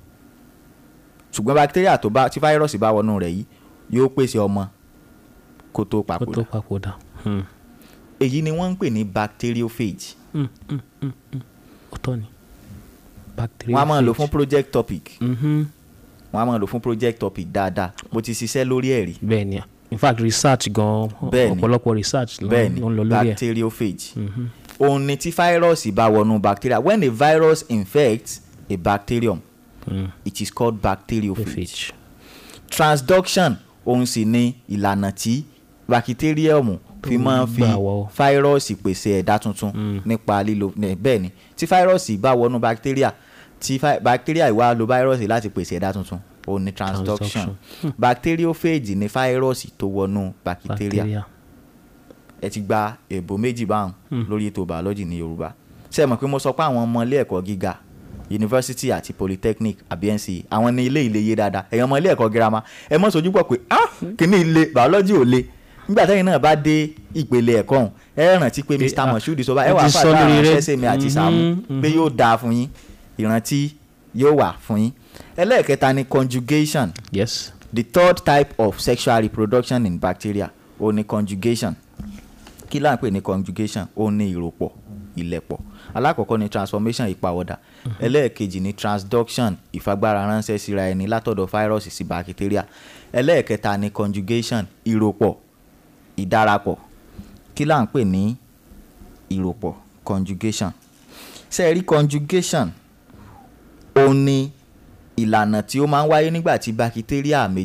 ṣùgbọ́n bakitéríà tó bá tí fáírọ́ọ̀sì bá wọnú rẹ̀ yìí yóò pèsè ọmọ kó tó Kó papòdà tó papòdà. Hmm. èyí ni wọ́n ń pè ní bacteriophage Hmm, hmm, hmm, hmm. Ó tọ́ ni. Bacteria. wọ́n á máa lò fún project topic Mhm. wọ́n á máa lò fún project topic dáadáa mo ti ṣiṣẹ́ lórí ẹ̀ rí Bẹ́ẹ̀ni. In fact research gan Bẹ́ẹ̀ni. ọ̀pọ̀lọpọ̀ research ló bẹ́ẹ̀ ni ló ń lọ lórí ẹ̀. bacteriophage òun ni tí fáírọ́ọ̀sì bá wọnú bacteria when a virus infects a bacterium Hmm. it is called bacteriophage Bacteriophage. transduction òun sì ni ìlànà tí bacterium fi máa ń fi gbà wọ. fáírọ́ọ̀sì pèsè ẹ̀dá tuntun nípa lílo ní- bẹ́ẹ̀ ni tí fáírọ́ọ̀sì bá wọnú bacteria tí fá- bacteria ìwá lo fáírọ́ọ̀sì láti pèsè ẹ̀dá tuntun òun ni transduction bacteriophage ni fáírọ́ọ̀sì tó wọnú bacteria Bacteria. ẹ ti gba èbó méjì báwọn lórí ètò biology ní yorùbá ṣé ẹ mọ̀ pé mo sọ pé àwọn ọmọ ilé ẹ̀kọ́ gíga university àti polytechnic àbí NCE àwọn ní ilé ìlé yé dáadáa ẹ̀yàn ọmọ ilé ẹ̀kọ́ girama ẹ mọ̀ sójú pọ̀ pé ah kíní ilé biology ò le nígbà tẹ́yìn náà bá dé ìpele ẹ̀kọ́ ọ̀hún ẹ rántí pé Mr. ah, Moshood sọ bá ẹ ẹ wà ti sọ fàdá lórí àwọn rẹ. ṣẹ́ṣẹ́ mi àti Sàámú Mhm, pé yóò dáa fún yín ìrántí yóò wà fún yín ẹlẹ́ẹ̀kẹta ni conjugation Yes. the third type of sexual reproduction in bacteria ó ní conjugation kí là ń pè ní conjugation ó ní ìròpọ̀ ìlẹ̀pọ̀ alákọ̀ọ́kọ́ ni transformation ìpàwọ̀dà ẹlẹ́ẹ̀kejì ni transduction ìfagbára ránṣẹ́ síra ẹni látọ̀dọ̀ fáírọ́ọ̀sì sí bacteria ẹlẹ́ẹ̀kẹta ni conjugation ìròpọ̀ ìdárapọ̀ kí là ń pè ní ìròpọ̀ conjugation ṣe rí conjugation ó ní ìlànà tí ó máa ń wáyé nígbà tí bakitéríà méjì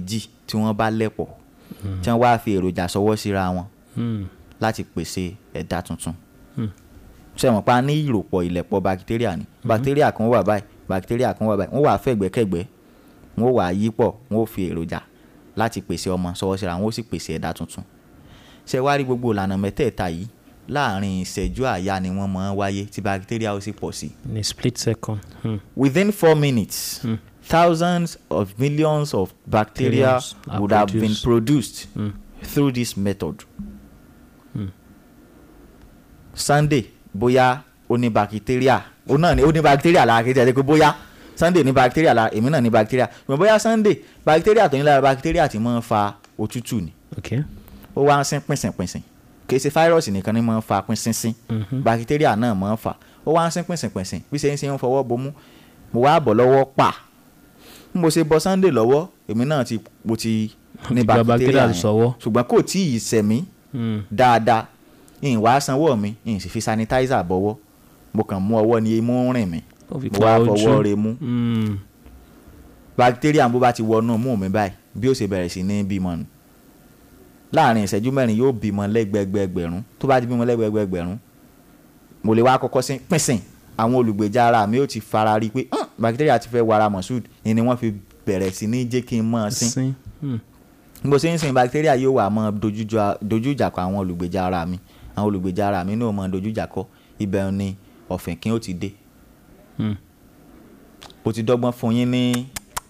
tí wọ́n bá lẹ̀pọ̀ tí wọ́n wá fi èròjà sọwọ́ síra wọn láti pèsè ẹ̀dá tuntun ṣe mọ̀ pa ní ìròpọ̀ ìlẹ̀pọ̀ bakitéríà ni bakitéríà kan wà báyìí bakitéríà kan wà báyìí wọ́n wà fẹ̀gbẹ́kẹ̀gbẹ́ wọ́n wà yípọ̀ wọ́n fi èròjà láti pèsè ọmọ sọwọ́ síra wọn ó sì pèsè ẹ̀dá tuntun ṣe wá rí gbogbo ìlànà mẹ́tẹ̀ẹ̀ta yìí láàrin ìṣẹ́jú àyà ni wọ́n máa ń wáyé tí bakitéríà ó sì pọ̀ sí. in a split second. Hmm. within four minutes thousands of millions of bacteria Millions are would have been produced. produced through this method. sunday bóyá ó ní bacteria ó náà ní ó ní bacteria lára kí n tẹ̀lé pé bóyá sunday ní bacteria lára èmi náà ní bacteria ṣùgbọ́n bóyá sunday bacteria tó ní lára bacteria tí máa ń fa òtútù ni okay. ó wá ń sín pínsìnpínsìn kìí ṣe fáírọ́ọ̀sì nìkan ni máa ń fa pínsínsín bakitéríà náà máa ń fà ó wá ń sín pínsìnpínsìn bí ṣe ń ṣe ń fọwọ́ bomú mo wá bọ̀ lọ́wọ́ pa bí mo ṣe bọ sunday lọ́wọ́ èmi náà ti mo ti ní Ti gba bakitéríà bacteria yẹn sọ́wọ́. ṣùgbọ́n kò tí ì sẹ̀mí dáadáa ìyìn wá sanwó mi ìyìn sì fi sanitizer bọ́wọ́ mo kàn mú ọwọ́ ní imú rìn mi Ó fi mo pa wá ojú. fọwọ́ re mú Mm. bakitéríà bó bá ti wọnú mú mi báyìí bí ó ṣe bẹ̀rẹ̀ sí ní bímọ nù láàrin ìṣẹ́jú mẹ́rin yóò bímọ lẹ́gbẹ̀gbẹ̀gbẹ̀rún tó bá ti bímọ lẹ́gbẹ̀gbẹ̀gbẹ̀rún mo lè wá kọ́kọ́ sí pínsìn àwọn olùgbèjà ara mi ó ti fara rí i pé "Hàn, bakitéríà ti fẹ́ wara moshood ni ni wọ́n fi bẹ̀rẹ̀ sí ní jẹ́ kí n mọ́ ọ sín Sin. Hmm. bó ṣe ń sin bakitéríà yóò wà mọ́ dojújà- dojú ìjà kọ àwọn olùgbèjà ara mi àwọn olùgbèjà ara mi náà mọ́ dojú ìjà kọ ibẹ̀ ni ọ̀fìnkín ó ti dé Hmm. ó ti dọ́gbọ́n fún yín ní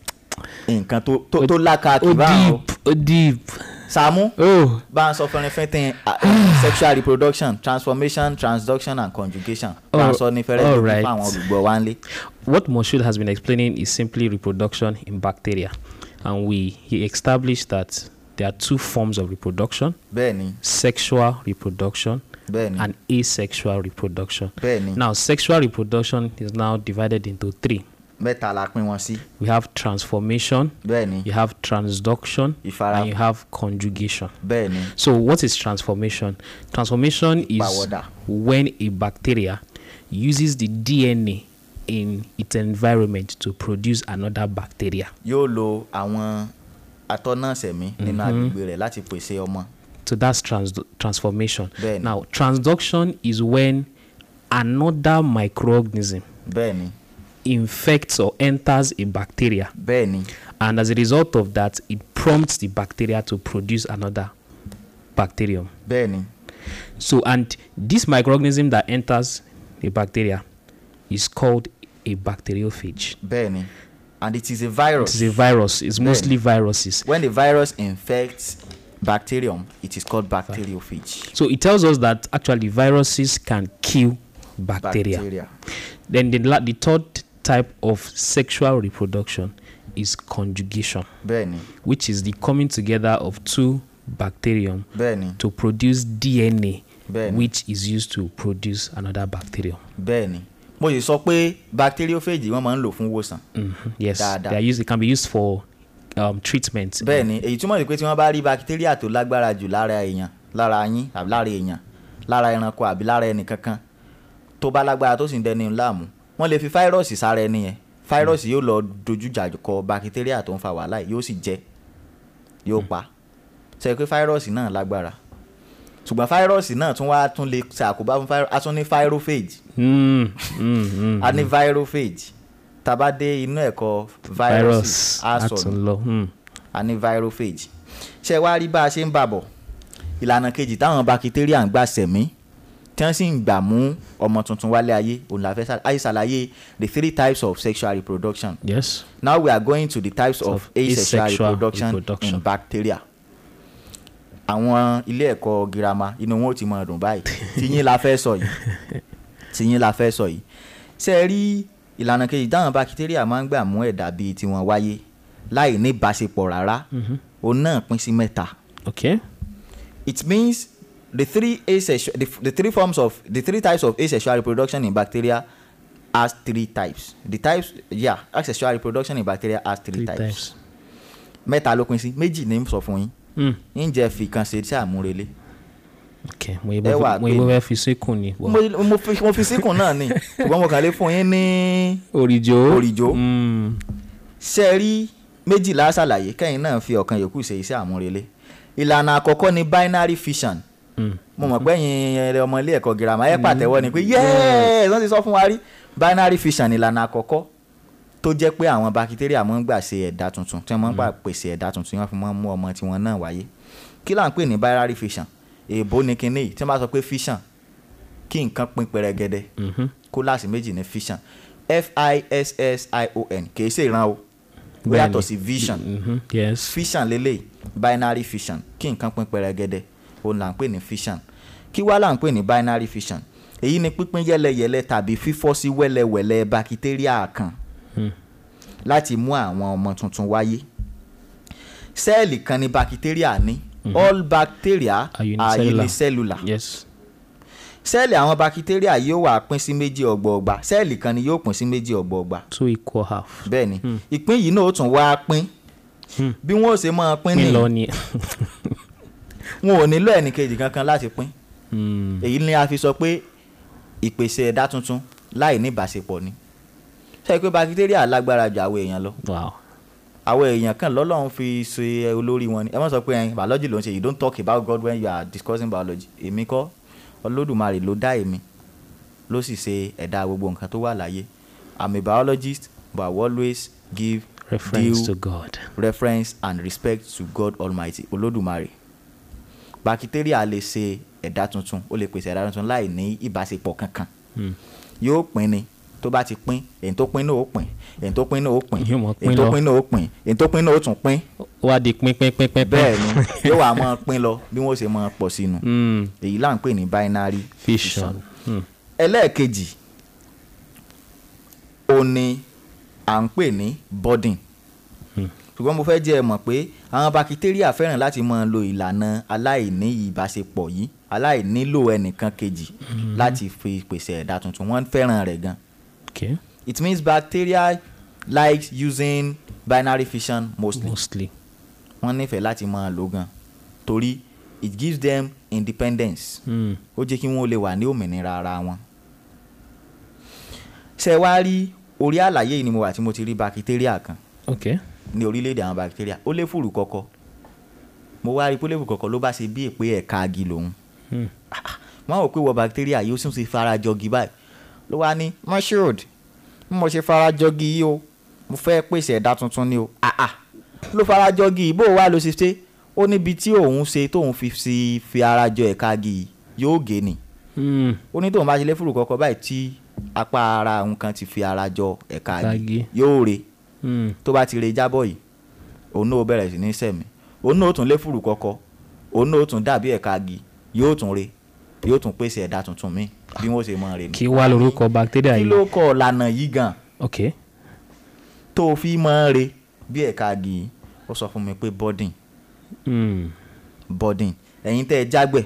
nǹkan tó tó tó lákàtì ó báwọn o. deep ó deep. Sàámú oh bá ń sọ fẹ́rẹ́fẹ́tẹ́ uh, sexual reproduction transformation transduction and conjugation bá ń sọ ní fẹ́rẹ́ all fún right. àwọn olùgbọ́ wa ń lé. what Moshood has been explaining is simply reproduction in bacteria, and we he established that there are two forms of reproduction: bẹ́ẹ̀ni sexual reproduction bẹ́ẹ̀ni and asexual reproduction. bẹ́ẹ̀ni Now, sexual reproduction is now divided into three. mẹ́ta la pín wọn sí We have transformation, bẹ́ẹ̀ni you have transduction, Ìfara- and you have conjugation. bẹ́ẹ̀ni So, what is transformation? Transformation is Pàwọ̀dà. when a bacteria uses the DNA in its environment to produce another bacteria. yóò lo àwọn atọ́nàṣẹ̀mí nínú agbègbè rẹ̀ láti pèsè ọmọ So that's trans- transformation. Bẹ́ẹ̀ni. Now, transduction is when another microorganism bẹ́ẹ̀ni infects or enters a bacteria, bẹ́ẹ̀ni and as a result of that, it prompts the bacteria to produce another bacterium. bẹ́ẹ̀ni So, and this microorganism that enters a bacteria is called a bacteriophage. bẹ́ẹ̀ni and it is a It virus is a virus. It's mostly viruses. when the virus infects bacterium it is called bacteriophage So it tells us that actually viruses can kill bacteria. Then the, la- the third type of sexual reproduction is conjugation, bẹ́ẹ̀ni which is the coming together of two bacterium bẹ́ẹ̀ni to produce DNA, Bẹ́ẹ̀ni. which is used to produce another bacterium. bẹ́ẹ̀ni mo sì sọ pé bacteriophage wọ́n máa ń lò fún ìwòsàn Mhm. Yes, Dáadáa. they are used. It can be used for um, treatment. bẹ́ẹ̀ni èyí túmọ̀ sí pé tí wọ́n bá rí bacteria tó lágbára jù lára èèyàn lára yín àbí lára èèyàn lára ẹranko àbí lára ẹnì kankan tó bá lágbára tó sì ń dẹni láàmú wọ́n lè fi fáírọ́ọ̀sì sára ẹni yẹn fáírọ́ọ̀sì yóò lọ dojújà kọ bacteria tó ń fa wàhálà yìí yóò sì jẹ yóò pa ṣe pé fáírọ́ọ̀sì náà lágbára ṣùgbọ́n fáírọ́ọ̀sì náà tún wá tún lè ṣe àkóbá fún fáírọ́ọ̀sì a tún ní fáírófèjì Mm, mm, mm. a ní virophage tá a bá dé inú ẹ̀kọ́ viruses virus á sọnù àtúnlọ. Mm. a ní virophage ṣé wá rí bá a ṣe ń bàbọ̀ ìlànà kejì táwọn bakitéríà ń gbà sẹ̀mí tí wọ́n sì ń gbà mú ọmọ tuntun wálé ayé òun la fẹ́ ṣàlàyé ayé ṣàlàyé the three types of sexual reproduction Yes. now we are going to the types of Of asexual asexual reproduction, reproduction. in bacteria àwọn ilé ẹ̀kọ́ girama inú wọn ò ti mọ̀ ọdún báyìí tiyín la fẹ́ sọ yìí tiyín la fẹ́ sọ yìí ṣe é rí ìlànà kejì táwọn bakitéríà máa ń gbà mú ẹ̀dá bíi tiwọn wáyé láì ní ìbáṣepọ̀ rárá òun náà pín sí mẹ́ta Okay. it means the three asexual the, the three forms of the three types of asexual reproduction in bacteria has three types the types yeah asexual reproduction in bacteria has three, Three types. types. mẹ́ta ló pín sí méjì ní sọ fún yín Mm. ǹjẹ́ fi kan ṣe tí àmúrelé Okay. Mo Ẹ ibo wà mo pé- ibo fẹ́ fi síkùn ni. mo mo fi mo fi síkùn náà ni ṣùgbọ́n mo kàn lè fún yín ní Òrìjò. Òrìjò. Mm. ṣe rí méjìlá ṣàlàyé kẹ́yìn náà fi ọ̀kan yòókù ṣe iṣẹ́ àmúrelé ìlànà àkọ́kọ́ ni binary fission mo mọ̀ pé ẹ̀yin ẹ̀rẹ̀ ọmọ ilé ẹ̀kọ́ girama ẹ̀ pàtẹ́wọ́ ni pé yẹ́ẹ̀ wọ́n ti sọ fún wa rí binary fission ìlànà àkọ́kọ́ tó jẹ́ pé àwọn bakitéríà máa ń gbà ṣe ẹ̀dá tuntun tí wọ́n máa ń gbà pèsè ẹ̀dá tuntun tí wọ́n fi máa ń mú ọmọ tiwọn náà wáyé kí là ń pè ní binary fission èèbó ni kinní yìí tí wọ́n bá sọ pé fission kí nǹkan pín pẹrẹgẹdẹ kólàsì méjì ní fission f-i-s-s-i-o-n kì í ṣe ìran o ó Bẹ́ẹ̀ni. yàtọ̀ sí vision Mhm, yes fission lélẹ̀ binary fission kí nǹkan pín pẹrẹgẹdẹ òun là ń pè ní fission kí wá là ń pè ní binary fission èyí ni pípín yẹ́lẹyẹ̀lẹ tàbí fífọ́ sí wẹ́lẹwẹ̀lẹ bakitéríà kan láti mú àwọn ọmọ tuntun wáyé sẹ́ẹ̀lì kan ni bakitéríà ní all bacteria Are are unicellular. unicellular yes sẹ́ẹ̀lì àwọn bakitéríà yóò wà pín sí méjì ọgbọọgba sẹ́ẹ̀lì kan ni yóò pín sí méjì ọgbọọgba two equal half bẹ́ẹ̀ ni ìpín yìí náà ó tún wá pín bí wọ́n ó ṣe máa pín pín nìyí lọ ni wọn ò nílò ẹnìkejì kankan láti pín Mm, èyí ni a fi sọ pé ìpèsè ẹ̀dá tuntun láì ní ìbáṣepọ̀ ni ṣe pé bakitéríà lágbára ju àwọn èèyàn lọ wow àwọn èèyàn kan lọ́lọ́run fi ṣe olórí wọn ni ẹ má sọ pé ẹyin biology ló ń ṣe you don't talk about God when you are discussing biology èmi kọ́ olódùmarè ló dá èmi ló sì ṣe ẹ̀dá gbogbo nǹkan tó wà láyé i'm a biologist but i will always give reference due to God reference and respect to God Almighty olódùmarè bakitéríà lè ṣe ẹ̀dá tuntun ó lè pèsè ẹ̀dá tuntun láì ní ìbáṣepọ̀ kankan yóò pín ni tó bá ti pín èyí tó pín náà ó pín èyí tó pín náà ó pín Yóò mọ pín èyí tó lọ. pín náà ó pín èyí tó pín náà ó tún pín ó wá di pín pín pín pín pín bẹ́ẹ̀ ni yóò wá máa pín lọ bí wọ́n ṣe máa pọ̀ sínú Mm, èyí là ń pè ní binary fission Mm, ẹlẹ́ẹ̀kejì ó ní à ń pè ní budding ṣùgbọ́n mo fẹ́ jẹ́ ẹ mọ̀ pé àwọn bakitéríà fẹ́ràn láti máa lo ìlànà aláìní ìbáṣepọ̀ yìí aláìnílò ẹnìkan kejì láti fi pèsè ẹ̀dá tuntun wọ́n fẹ́ràn rẹ̀ gan okay it means bacteria likes using binary fission mostly mostly wọ́n nífẹ̀ẹ́ láti máa lò gan torí it gives them independence Mm, ó jẹ́ kí wọ́n lè wà ní òmìnira ara wọn. ṣé ẹ wá rí orí àlàyé yìí ni mo wà tí mo ti rí bakitéríà kan okay ní orílẹ̀-èdè àwọn bakitéríà ó lé fùrù kọ̀kọ̀ mo wá rí i pé ó lé fùrù kọ̀kọ̀ ló bá ṣe bí èpè ẹ̀ka agi lòun Mm, wọ́n rò pé wọ bakitéríà yìí ó sì ń ṣe farajọgi báyìí ló wá ní moshood bí mo ṣe farajọgi yìí o mo fẹ́ pèsè ẹ̀dá tuntun ni o ah ah ló farajọgi yìí bó o wá ló ṣe ṣe ó níbi tí òun ṣe tóun fi fi fi ara jọ ẹ̀ka agi yìí yóò gé ni mm, ó ní tóun bá ṣe lé fùrù kọ̀ọ̀kan báyìí tí apá ara òun kan ti fi ara jọ ẹ̀ka agi Agi. yóò re mm, tó bá ti re jábọ̀ yìí òun náà ó bẹ̀rẹ̀ sí ní sẹ̀mí òun náà ó tún lé fùrù kọ̀ọ̀kan òun náà ó tún dàbí ẹ̀ka agi yóò tún re yóò tún pèsè ẹ̀dá tuntun míì bí wọ́n ṣe mọ̀ rè ní. kí wá lorúkọ bacteria kí yìí ló kọ ọ̀lànà yìí gan okay tó o fi mọ̀ re bí ẹ̀ka agi yìí ó sọ fún mi pé budding Mm, budding ẹ̀yin tẹ́ ẹ jágbẹ̀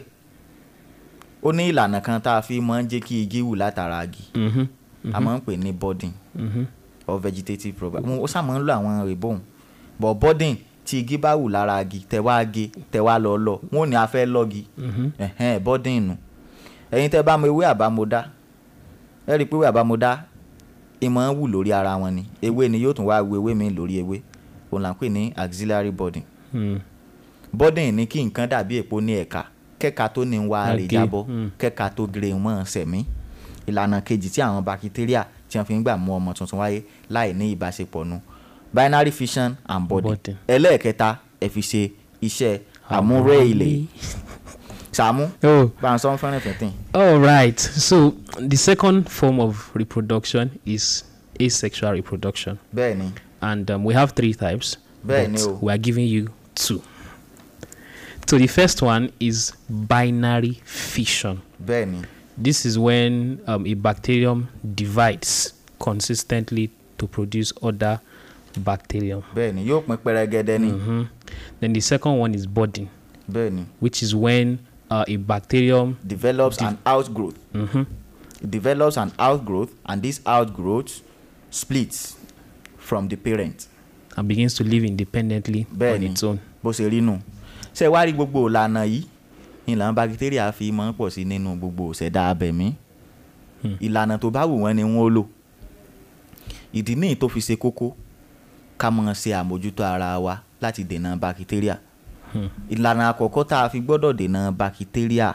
ó ní ìlànà kan tá a fi máa ń jẹ́ kí igi wù látara agi mhm, a máa ń pè ní budding mhm, or vegetative program ó sá máa ń lo àwọn rìbọn but budding tí igi bá wù lára agi tẹ wá ge tẹ wá lọ lọ wọn ò ní a fẹ́ lọ́gi ẹ̀hẹ́n budding nù ẹ̀yin tẹ́ bá mọ ewé àbámọ́dá ẹ rí i pé ewé àbámọ́dá ìmọ̀ ń wù lórí ara wọn ni ewé ni yóò tún wá wu ewé mi lórí ewé òun là ń pè ní auxiliary budding mm, budding ní kí nǹkan dàbí èpo ní ẹ̀ka kẹ́ka tó ní wá rè Age, jábọ́ mm. kẹ́ka tó gire mọ́ sẹ̀mí ìlànà kejì tí àwọn bakitéríà tí wọ́n fi ń gbà mú ọmọ tuntun wáyé láì ní ìbáṣepọ̀ nu binary fission and budding Budding. ẹlẹ́ẹ̀kẹta ẹ fi ṣe iṣẹ́ àmúrè ilẹ̀ sàmú oh bá ń sọ fẹ́ràn fẹ́ntìn all right so the second form of reproduction is asexual reproduction bẹ́ẹ̀ ni and um, we have three types Bẹ́ẹ̀ but ni o. we are giving you two so the first one is binary fission bẹ́ẹ̀ ni this is when um, a bacterium divides consistently to produce other bacterium bẹ́ẹ̀ ni yóò pín pẹrẹgẹdẹ ni Mhm. then the second one is budding bẹ́ẹ̀ ni which is when uh, a bacterium develops an outgrowth Mhm. it develops an outgrowth and this outgrowth splits from the parent and begins to live independently bẹ́ẹ̀ on ni its own bó ṣe rí nù ṣe wá rí gbogbo ìlànà yìí ìlànà bakitéríà fi máa ń pọ̀ sí nínú gbogbo ìṣẹ̀dá abẹ̀mí ìlànà tó bá wù wọ́n ni wọ́n ó lò ìdí níyì tó fi ṣe kókó ká mọ̀ ṣe àmójútó ara wa láti dènà bakitéríà ìlànà àkọ́kọ́ tá a fi gbọ́dọ̀ dènà bakitéríà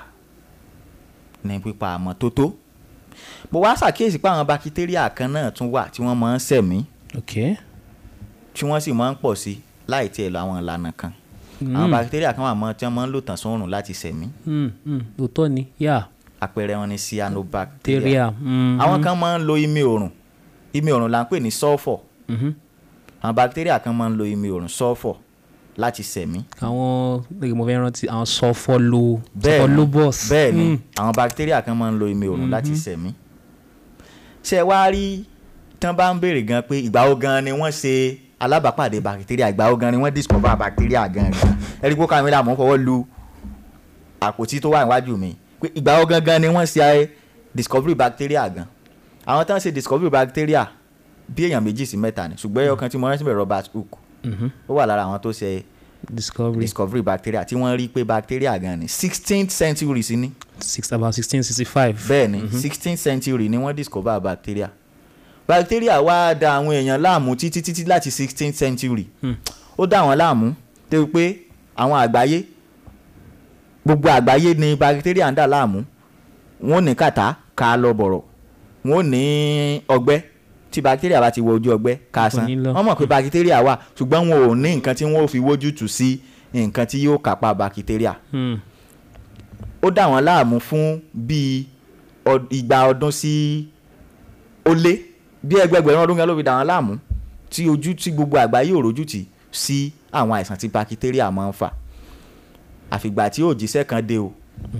ní pípa àmọ́tótó mo wá ṣàkíyèsí pé àwọn bakitéríà kan náà tún wà tí wọ́n máa ń ṣẹ̀mí ok tí wọ́n sì máa ń pọ̀ sí láì tiẹ̀ lọ àwọn ìlànà kan àwọn bakitéríà kan wà mọ́ tí wọ́n máa ń lò tàn sórùn láti ṣẹ̀mí Hmm, hmm, òótọ́ ni yà àpẹẹrẹ wọn ni cyanobacteria teria hmm, àwọn kan máa ń lo imí òrùn imí òrùn là ń pè ní sulfur mhm. àwọn bakitéríà kan máa ń lo imí òrùn sulfur láti ṣẹ̀mí àwọn lè mo fẹ́ rántí àwọn sọfọlọ bẹ́ẹ̀ ni sọfọlọbọs bẹ́ẹ̀ ni àwọn bakitéríà kan máa ń lo imí òrùn láti ṣẹ̀mí ṣé ẹ wá rí tán bá ń béèrè gan pé ìgbà wo gan ni wọ́n ṣe alábàápàdé bakitéríà ìgbà wo gan ni wọ́n discover bakitéríà gan gan ẹ rí i pé kámẹ́rà mọ́ fọwọ́ lu àpótí tó wà níwájú mi pé ìgbà wo gan gan ni wọ́n ṣe ayé discovery bacteria gan àwọn tán ṣe discovery bacteria bí èèyàn méjì sí mẹ́ta ni ṣùgbọ́n ẹyọ kan tí mo rántí bẹ̀ Robert Hooke ó wà lára àwọn tó ṣe discovery discovery bacteria tí wọ́n rí pé bacteria gan ni sixteenth century sí ni six about sixteen sixty five bẹ́ẹ̀ ni sixteenth century ni wọ́n discover bacteria bacteria wá da àwọn èèyàn láàmú títí títí láti sixteenth century ó dá àwọn láàmú débi pé àwọn àgbáyé gbogbo àgbáyé ni bacteria ń dà láàmú wọn ò ní kàtá ká lọ bọ̀rọ̀ wọn ò ní ọgbẹ́ tí bacteria bá ti wọ ojú ọgbẹ́ ká san Kò ní lọ. wọ́n mọ̀ pé bacteria wà ṣùgbọ́n wọn ò ní nǹkan tí wọ́n ò fi wójú tù sí nǹkan tí yóò kápá bacteria Hmm, ó dà wọ́n láàmú fún bíi ọ- igba ọdún sí ó lé bí ẹgbẹgbẹ̀rún ọdún kan ló fi dà wọ́n láàmú tí ojú tí gbogbo àgbáyé ò rójú tì sí àwọn àìsàn tí bakitéríà máa ń fà àfìgbà tí òjíṣẹ́ kan dé o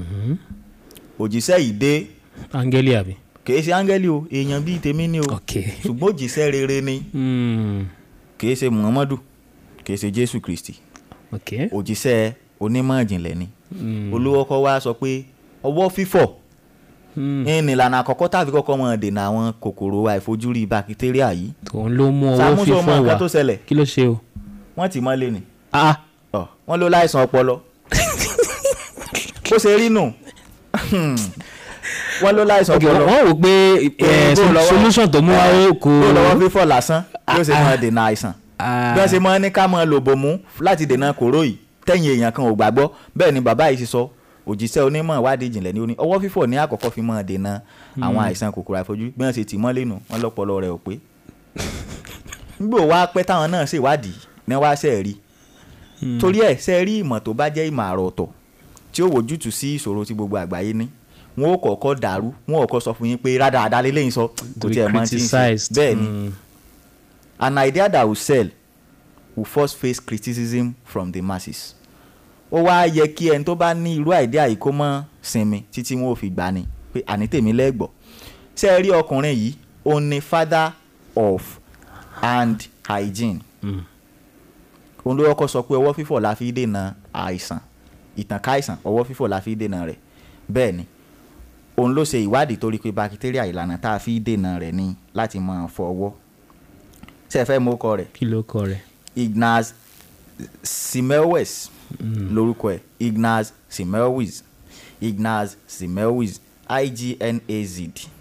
òjíṣẹ́ yìí dé angeli àbí kìí ṣe áńgẹ́lì o èèyàn bíi tèmi ni o ok ṣùgbọ́n òjíṣẹ́ rere ni Hmm, kìí ṣe muhammadu kìí ṣe jésù kristi ok òjíṣẹ́ onímọ̀ ìjìnlẹ̀ ni olówó kọ́ wá sọ pé ọwọ́ fífọ̀ Hmm, ní ìlànà àkọ́kọ́ tàbí kọ́kọ́ mọ̀ dènà àwọn kòkòrò àìfojúrí bakitéríà yìí òun ló mú owó Sàmúsọ mọ fífọ́ nǹkan wá tó ṣẹlẹ̀ kí ló ṣe o wọ́n ti mọ́lé ni ah Ọ̀, wọ́n ló láìsàn ọpọlọ bó ṣe rí nù wọ́n ló láìsàn ok ọpọlọ wọ́n wò pé eh, bó lọ́wọ́- solution tó mú wá ó kò tó lọ́wọ́ fífọ̀ lásán yóò ṣe mọ́ dènà àìsàn Ah. bí wọ́n ṣe mọ́ ní ká mọ́ lò bòmú láti dènà kòró yìí tẹ̀yìn èèyàn kan ò gbàgbọ́ bẹ́ẹ̀ ni bàbá yìí ṣe sọ òjíṣẹ́ onímọ̀ ìwádìí ìjìnlẹ̀ ni ó ní ọwọ́ fífọ̀ ní àkọ́kọ́ fi mọ́ dènà àwọn àìsàn kòkòrò àìfojúrí bí wọ́n ṣe tì mọ́lé nù wọ́n lọ́pọlọ rẹ̀ ò pé nígbò wá pẹ́ táwọn náà ṣèwádìí ní wá ṣe rí torí ẹ̀ ṣe rí ìmọ̀ tó bá jẹ́ ìmọ̀ àrà ọ̀tọ̀ tí ó wojútùú sí ìṣòro tí gbogbo àgbáyé ní wọn ó kọ́kọ́ dàrú wọn ò kọ́ sọ fún yín pé rádaràda lélẹ́yìn sọ kò To be tiẹ̀ mọ́ tí ń ṣe criticized. bẹ́ẹ̀ ni Mm. an idea that will sell will first face criticism from the masses ó wá yẹ kí ẹni tó bá ní irú idea yìí kó mọ́ sinmi títí wọn ò fi gbà ni pé àní tèmi lẹ́gbọ̀ọ́ ṣé ẹ rí ọkùnrin yìí ó ní father of hand hygiene òun ló kọ́kọ́ sọ pé ọwọ́ fífọ̀ la fi dènà àìsàn ìtànká àìsàn ọwọ́ fífọ̀ la fi dènà rẹ̀ bẹ́ẹ̀ ni òun ló ṣe ìwádìí torí pé bakitéríà ìlànà tá a fi dènà rẹ̀ ni láti máa fọ ọwọ́ ṣe fẹ́ mú ọkọ rẹ̀ kí ló kọ rẹ̀ Ignaz Semmelweis lórúkọ ẹ̀ Ignaz Semmelweis Ignaz Semmelweis I-G-N-A-Z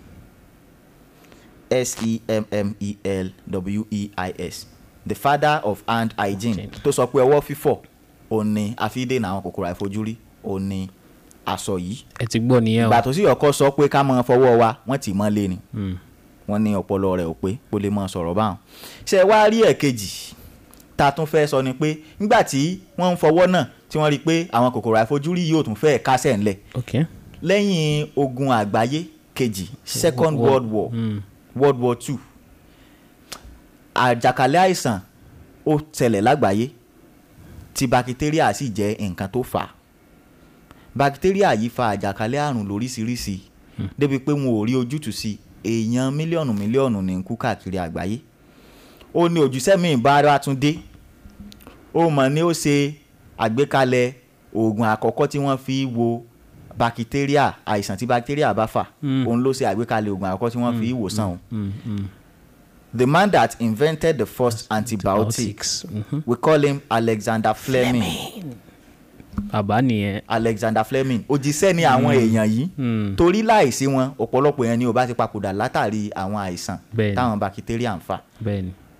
S-E-M-M-E-L-W-E-I-S the father of hand hygiene tó sọ pé ọwọ́ fífọ̀ òun ni àfídènà àwọn kòkòrò àìfojúrí òun ni aṣọ yìí ẹ ti gbọ́ nìyẹn o ìgbà tó sì ọkọ sọ pé ká máa fọwọ́ wa wọ́n tì mọ́ lé ni wọ́n ní ọpọlọ rẹ̀ ò pé kó lè máa sọ̀rọ̀ báwọn. ṣé ẹ wá rí ẹ̀kejì tá a tún fẹ́ sọ ni pé nígbà tí wọ́n ń fọwọ́ náà tí wọ́n rí i pé àwọn kòkòrò àìfojúrí yóò tún fẹ́ kásẹ̀ ńlẹ̀ ok lẹ́yìn ogun àgbáyé kejì second War- world war world war two àjàkálẹ̀ àìsàn ó tẹ̀lẹ̀ lágbàáyé tí bakitéríà sì jẹ́ nǹkan tó fà á bakitéríà yìí fa àjàkálẹ̀ àrùn lóríṣiríṣi débi pé wọn ò rí ojútùú sí èèyàn mílíọ̀nù mílíọ̀nù ní ń kú káàkiri àgbáyé ó ní òjúṣẹ́ míì bá wá tún dé ó mọ̀ ní ó ṣe àgbékalẹ̀ oògùn àkọ́kọ́ tí wọ́n fi wo bakitéríà àìsàn tí bakitéríà bá fà òun ló ṣe àgbékalẹ̀ oògùn àkọ́kọ́ tí wọ́n fi wòsàn o the man that invented the first antibiotics Mhm. we call him Alexander Fleming. bàbá nìyẹn Alexander Fleming òjíṣẹ́ ni àwọn èèyàn yìí torí láìsí wọn ọ̀pọ̀lọpọ̀ yẹn ni ò bá ti papòdà látàrí àwọn àìsàn Bẹ́ẹ̀ni. táwọn bakitéríà ń fà bẹ́ẹ̀ ni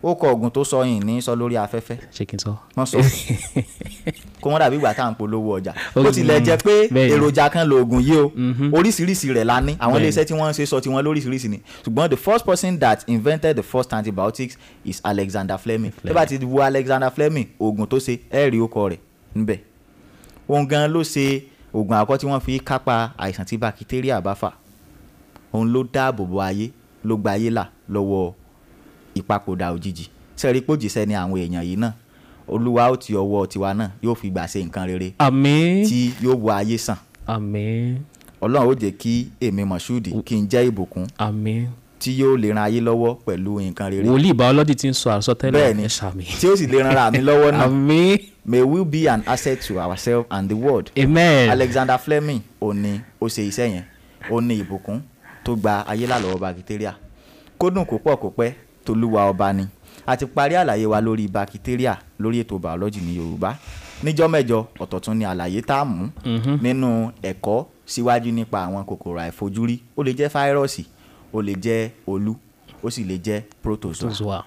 ó kọ oògùn tó sọ yìí ní sọ lórí afẹ́fẹ́ ṣé kí n sọ. wọ́n sọ kó wọ́n dàbí ìgbà tá à ń polówó ọjà Ó bó tilẹ̀ jẹ́ pé bẹ́ẹ̀ ni. èròjà kan lóògùn yìí o oríṣiríṣi rẹ̀ la ní àwọn Bẹ́ẹ̀ ni. iléeṣẹ́ tí wọ́n ń ṣe sọ tiwọn lóríṣiríṣi ni ṣùgbọ́n the first person that invented the first antibiotics is Alexander Fleming tó bá ti wo Alexander Fleming oògùn tó ṣe ẹ rí okọ rẹ̀ níbẹ̀ òun gan ló ṣe oògùn àkọ́ tí wọ́n fi kápá àìsàn tí bakitéríà bá fà òun ló dáàbò bo ayé ló gba ayé là lọ́wọ́ ìpapòdà òjijì sẹ́rí pòjìṣẹ́ ni àwọn èèyàn yìí náà olúwa ó ti ọwọ́ tiwa náà yóò fi gbà ṣe nǹkan rere àmín tí yóò wo ayé sàn àmín ọlọ́run ó jẹ́ kí èmi mọ̀ṣúdì kí n jẹ́ ìbùkún àmín tí yóò lè ran ayé lọ́wọ́ pẹ̀lú nǹkan rere wòlíì biology ti ń sọ àsọtẹ́lẹ̀ bẹ́ẹ̀ ni ẹ ṣàmì. tí ó sì lè ran ara mi lọ́wọ́ náà àmín may we be an asset to ourselves and the world amen Alexander Fleming ó ní ó ṣe iṣẹ́ yẹn ó ní ìbùkún tó gba ayé là lọ́wọ́ bakitéríà kó dùn kó pọ̀ kó pẹ́ tolúwa ọba ni a ti parí àlàyé wa lórí bakitéríà lórí ètò biology ní Yorùbá níjọ́ mẹ́jọ ọ̀tọ̀ tún ni àlàyé tá a mú nínú ẹ̀kọ́ síwájú nípa àwọn kòkòrò àìfojúrí ó lè jẹ́ fáírọ́ọ̀sì ó lè jẹ́ olú ó sì lè jẹ́ protozoa Zoa.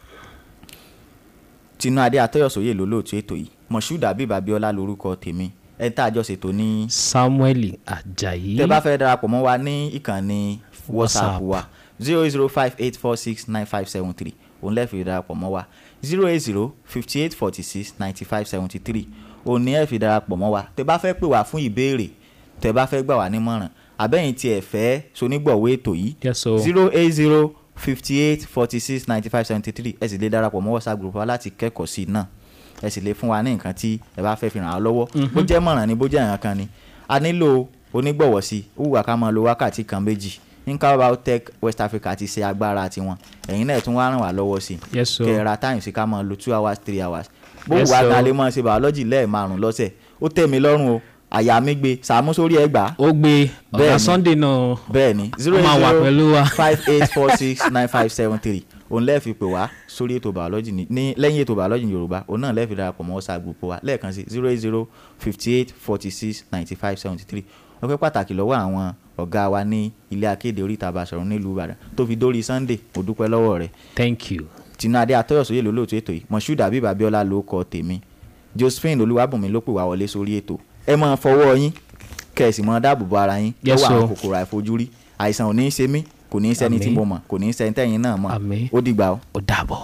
tinú adé atọ́yọ̀sóyè lólóòtú ètò yìí moshood abib abiola lórúkọ tèmi ẹ tá a jọ ṣètò ní samuel ajayi tẹ bá fẹ́ darapọ̀ mọ́ wa ní ìkànnì whatsapp WhatsApp. wa zero zero five eight four six nine five seven three òun lẹ́ẹ̀ fi darapọ̀ mọ́ wa zero eight zero fifty eight forty six ninety five seventy three òun ní ẹ̀ fi darapọ̀ mọ́ wa tẹ bá fẹ́ pè wá fún ìbéèrè tẹ bá fẹ́ gbà wá nímọ̀ràn àbẹ́yìn tí ẹ fẹ́ sonígbọ̀wé ètò yìí Yes, o. zero eight zero fifty eight forty six ninety five seventy three ẹ sì lè darapọ̀ mọ́ whatsapp group wa láti kẹ́kọ̀ọ́ sí i náà ẹ sì lè fún wa ní nǹkan tí ẹ bá fẹ́ fi ràn án lọ́wọ́ bó jẹ́ mọ̀ràn ni bó jẹ́ nǹkan kan ni a nílò onígbọ̀wọ́ sí i ó wù wá ká máa lo wákàtí kan méjì nǹkan biotech west africa ti ṣe agbára tiwọn ẹ̀yin náà tún wá ràn wá lọ́wọ́ sí i Yes, sir. kẹ́ ẹ ra time sí ká máa lo two hours three hours bó wù Yes, wá sir. ká lè máa ṣe biology lẹ́ẹ̀márùn lọ́sẹ̀ ó tẹ́ mi lọ́rùn o àyà mi gbé sàmú sórí ẹ̀ gbà á ó gbé Bẹ́ẹ̀ ọ̀gá ni. sunday náà bẹ́ẹ̀ ni zero Ó máa eight wà zero pẹ̀lú wa. five eight four six nine five seven three òun lẹ́ẹ̀fi pè wá sórí ètò biology ní ní lẹ́yìn ètò biology ní yorùbá òun náà lẹ́ẹ̀fi darapọ̀ mọ́ whatsapp group wa lẹ́ẹ̀kan sí zero eight zero fifty eight forty six ninety five seventy three ọpẹ́ pàtàkì lọ́wọ́ àwọn ọ̀gá wa ní ilé akéde oríta Basọ̀run nílùú ìbàdàn tó fi dórí sunday mo dúpẹ́ lọ́wọ́ rẹ̀ thank you tinúadé atọ́yọ̀sóyè lólóòtú ètò yìí moshood abib abiola ló kọ tèmi josephine olúwàbùnmi ló pè wá wọlé sórí ètò ẹ máa fọwọ́ yín kẹ̀sì máa dáàbò bo ara yín Yes, lọ́wọ́ àwọn sir. kòkòrò àìfojúrí àìsàn ò ní í ṣe mí kò ní í ṣẹni tí Àmín. mo mọ̀ kò ní í ṣẹni tẹ́yìn náà mọ̀ Àmín. ó dìgbà o. ó dàbọ̀.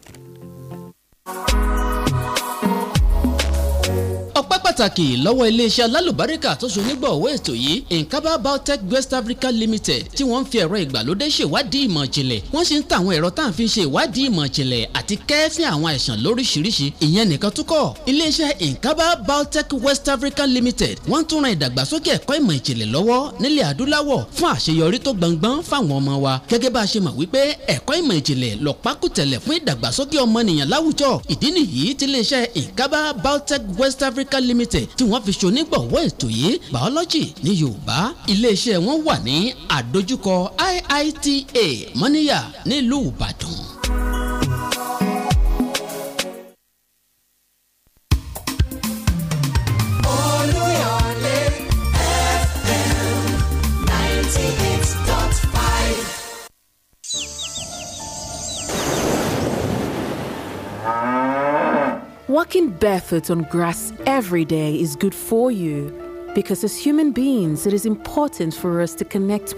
ọpẹ́ pàtàkì lọ́wọ́ iléeṣẹ́ alálùbáríkà tó so nígbọ̀wọ́ ètò yìí nkaba biotech west africa limited tí wọ́n ń fi ẹ̀rọ ìgbàlódé ṣèwádìí ìmọ̀ ìjìnlẹ̀ wọ́n sì ń ta àwọn ẹ̀rọ tá à ń fi ṣe ìwádìí ìmọ̀ ìjìnlẹ̀ àti kẹ́ẹ́fín àwọn àìsàn lóríṣiríṣi ìyẹn nìkan tó kọ́ iléeṣẹ́ nkaba biotech west africa limited wọ́n tún ran ìdàgbàsókè ẹ̀kọ́ ìmọ̀ ìjìnlẹ̀ lọ́wọ́ nílẹ̀ adúláwọ̀ fún àṣeyọrí tó gbọngbọ́n fáwọn ọmọ wa gẹ́gẹ́ bá a ṣe mọ̀ wípé ẹ̀kọ́ ìmọ̀ ìjìnlẹ̀ lọ́pákùtẹ̀lẹ̀ fún ìdàgbàsókè ọmọnìyàn láwùjọ ìdí nìyí tí iléeṣẹ́ nkaba biotech west africa limited tí wọ́n fi ṣonígbọ̀wọ́ ètò yìí biology ní yorùbá iléeṣẹ́ wọn wà ní àdójúkọ iita mọ́níyà nílùú ìbàdàn. Olúyọ̀lé FM 98.5. Walking barefoot on grass every day is good for you because as human beings, it is important for us to connect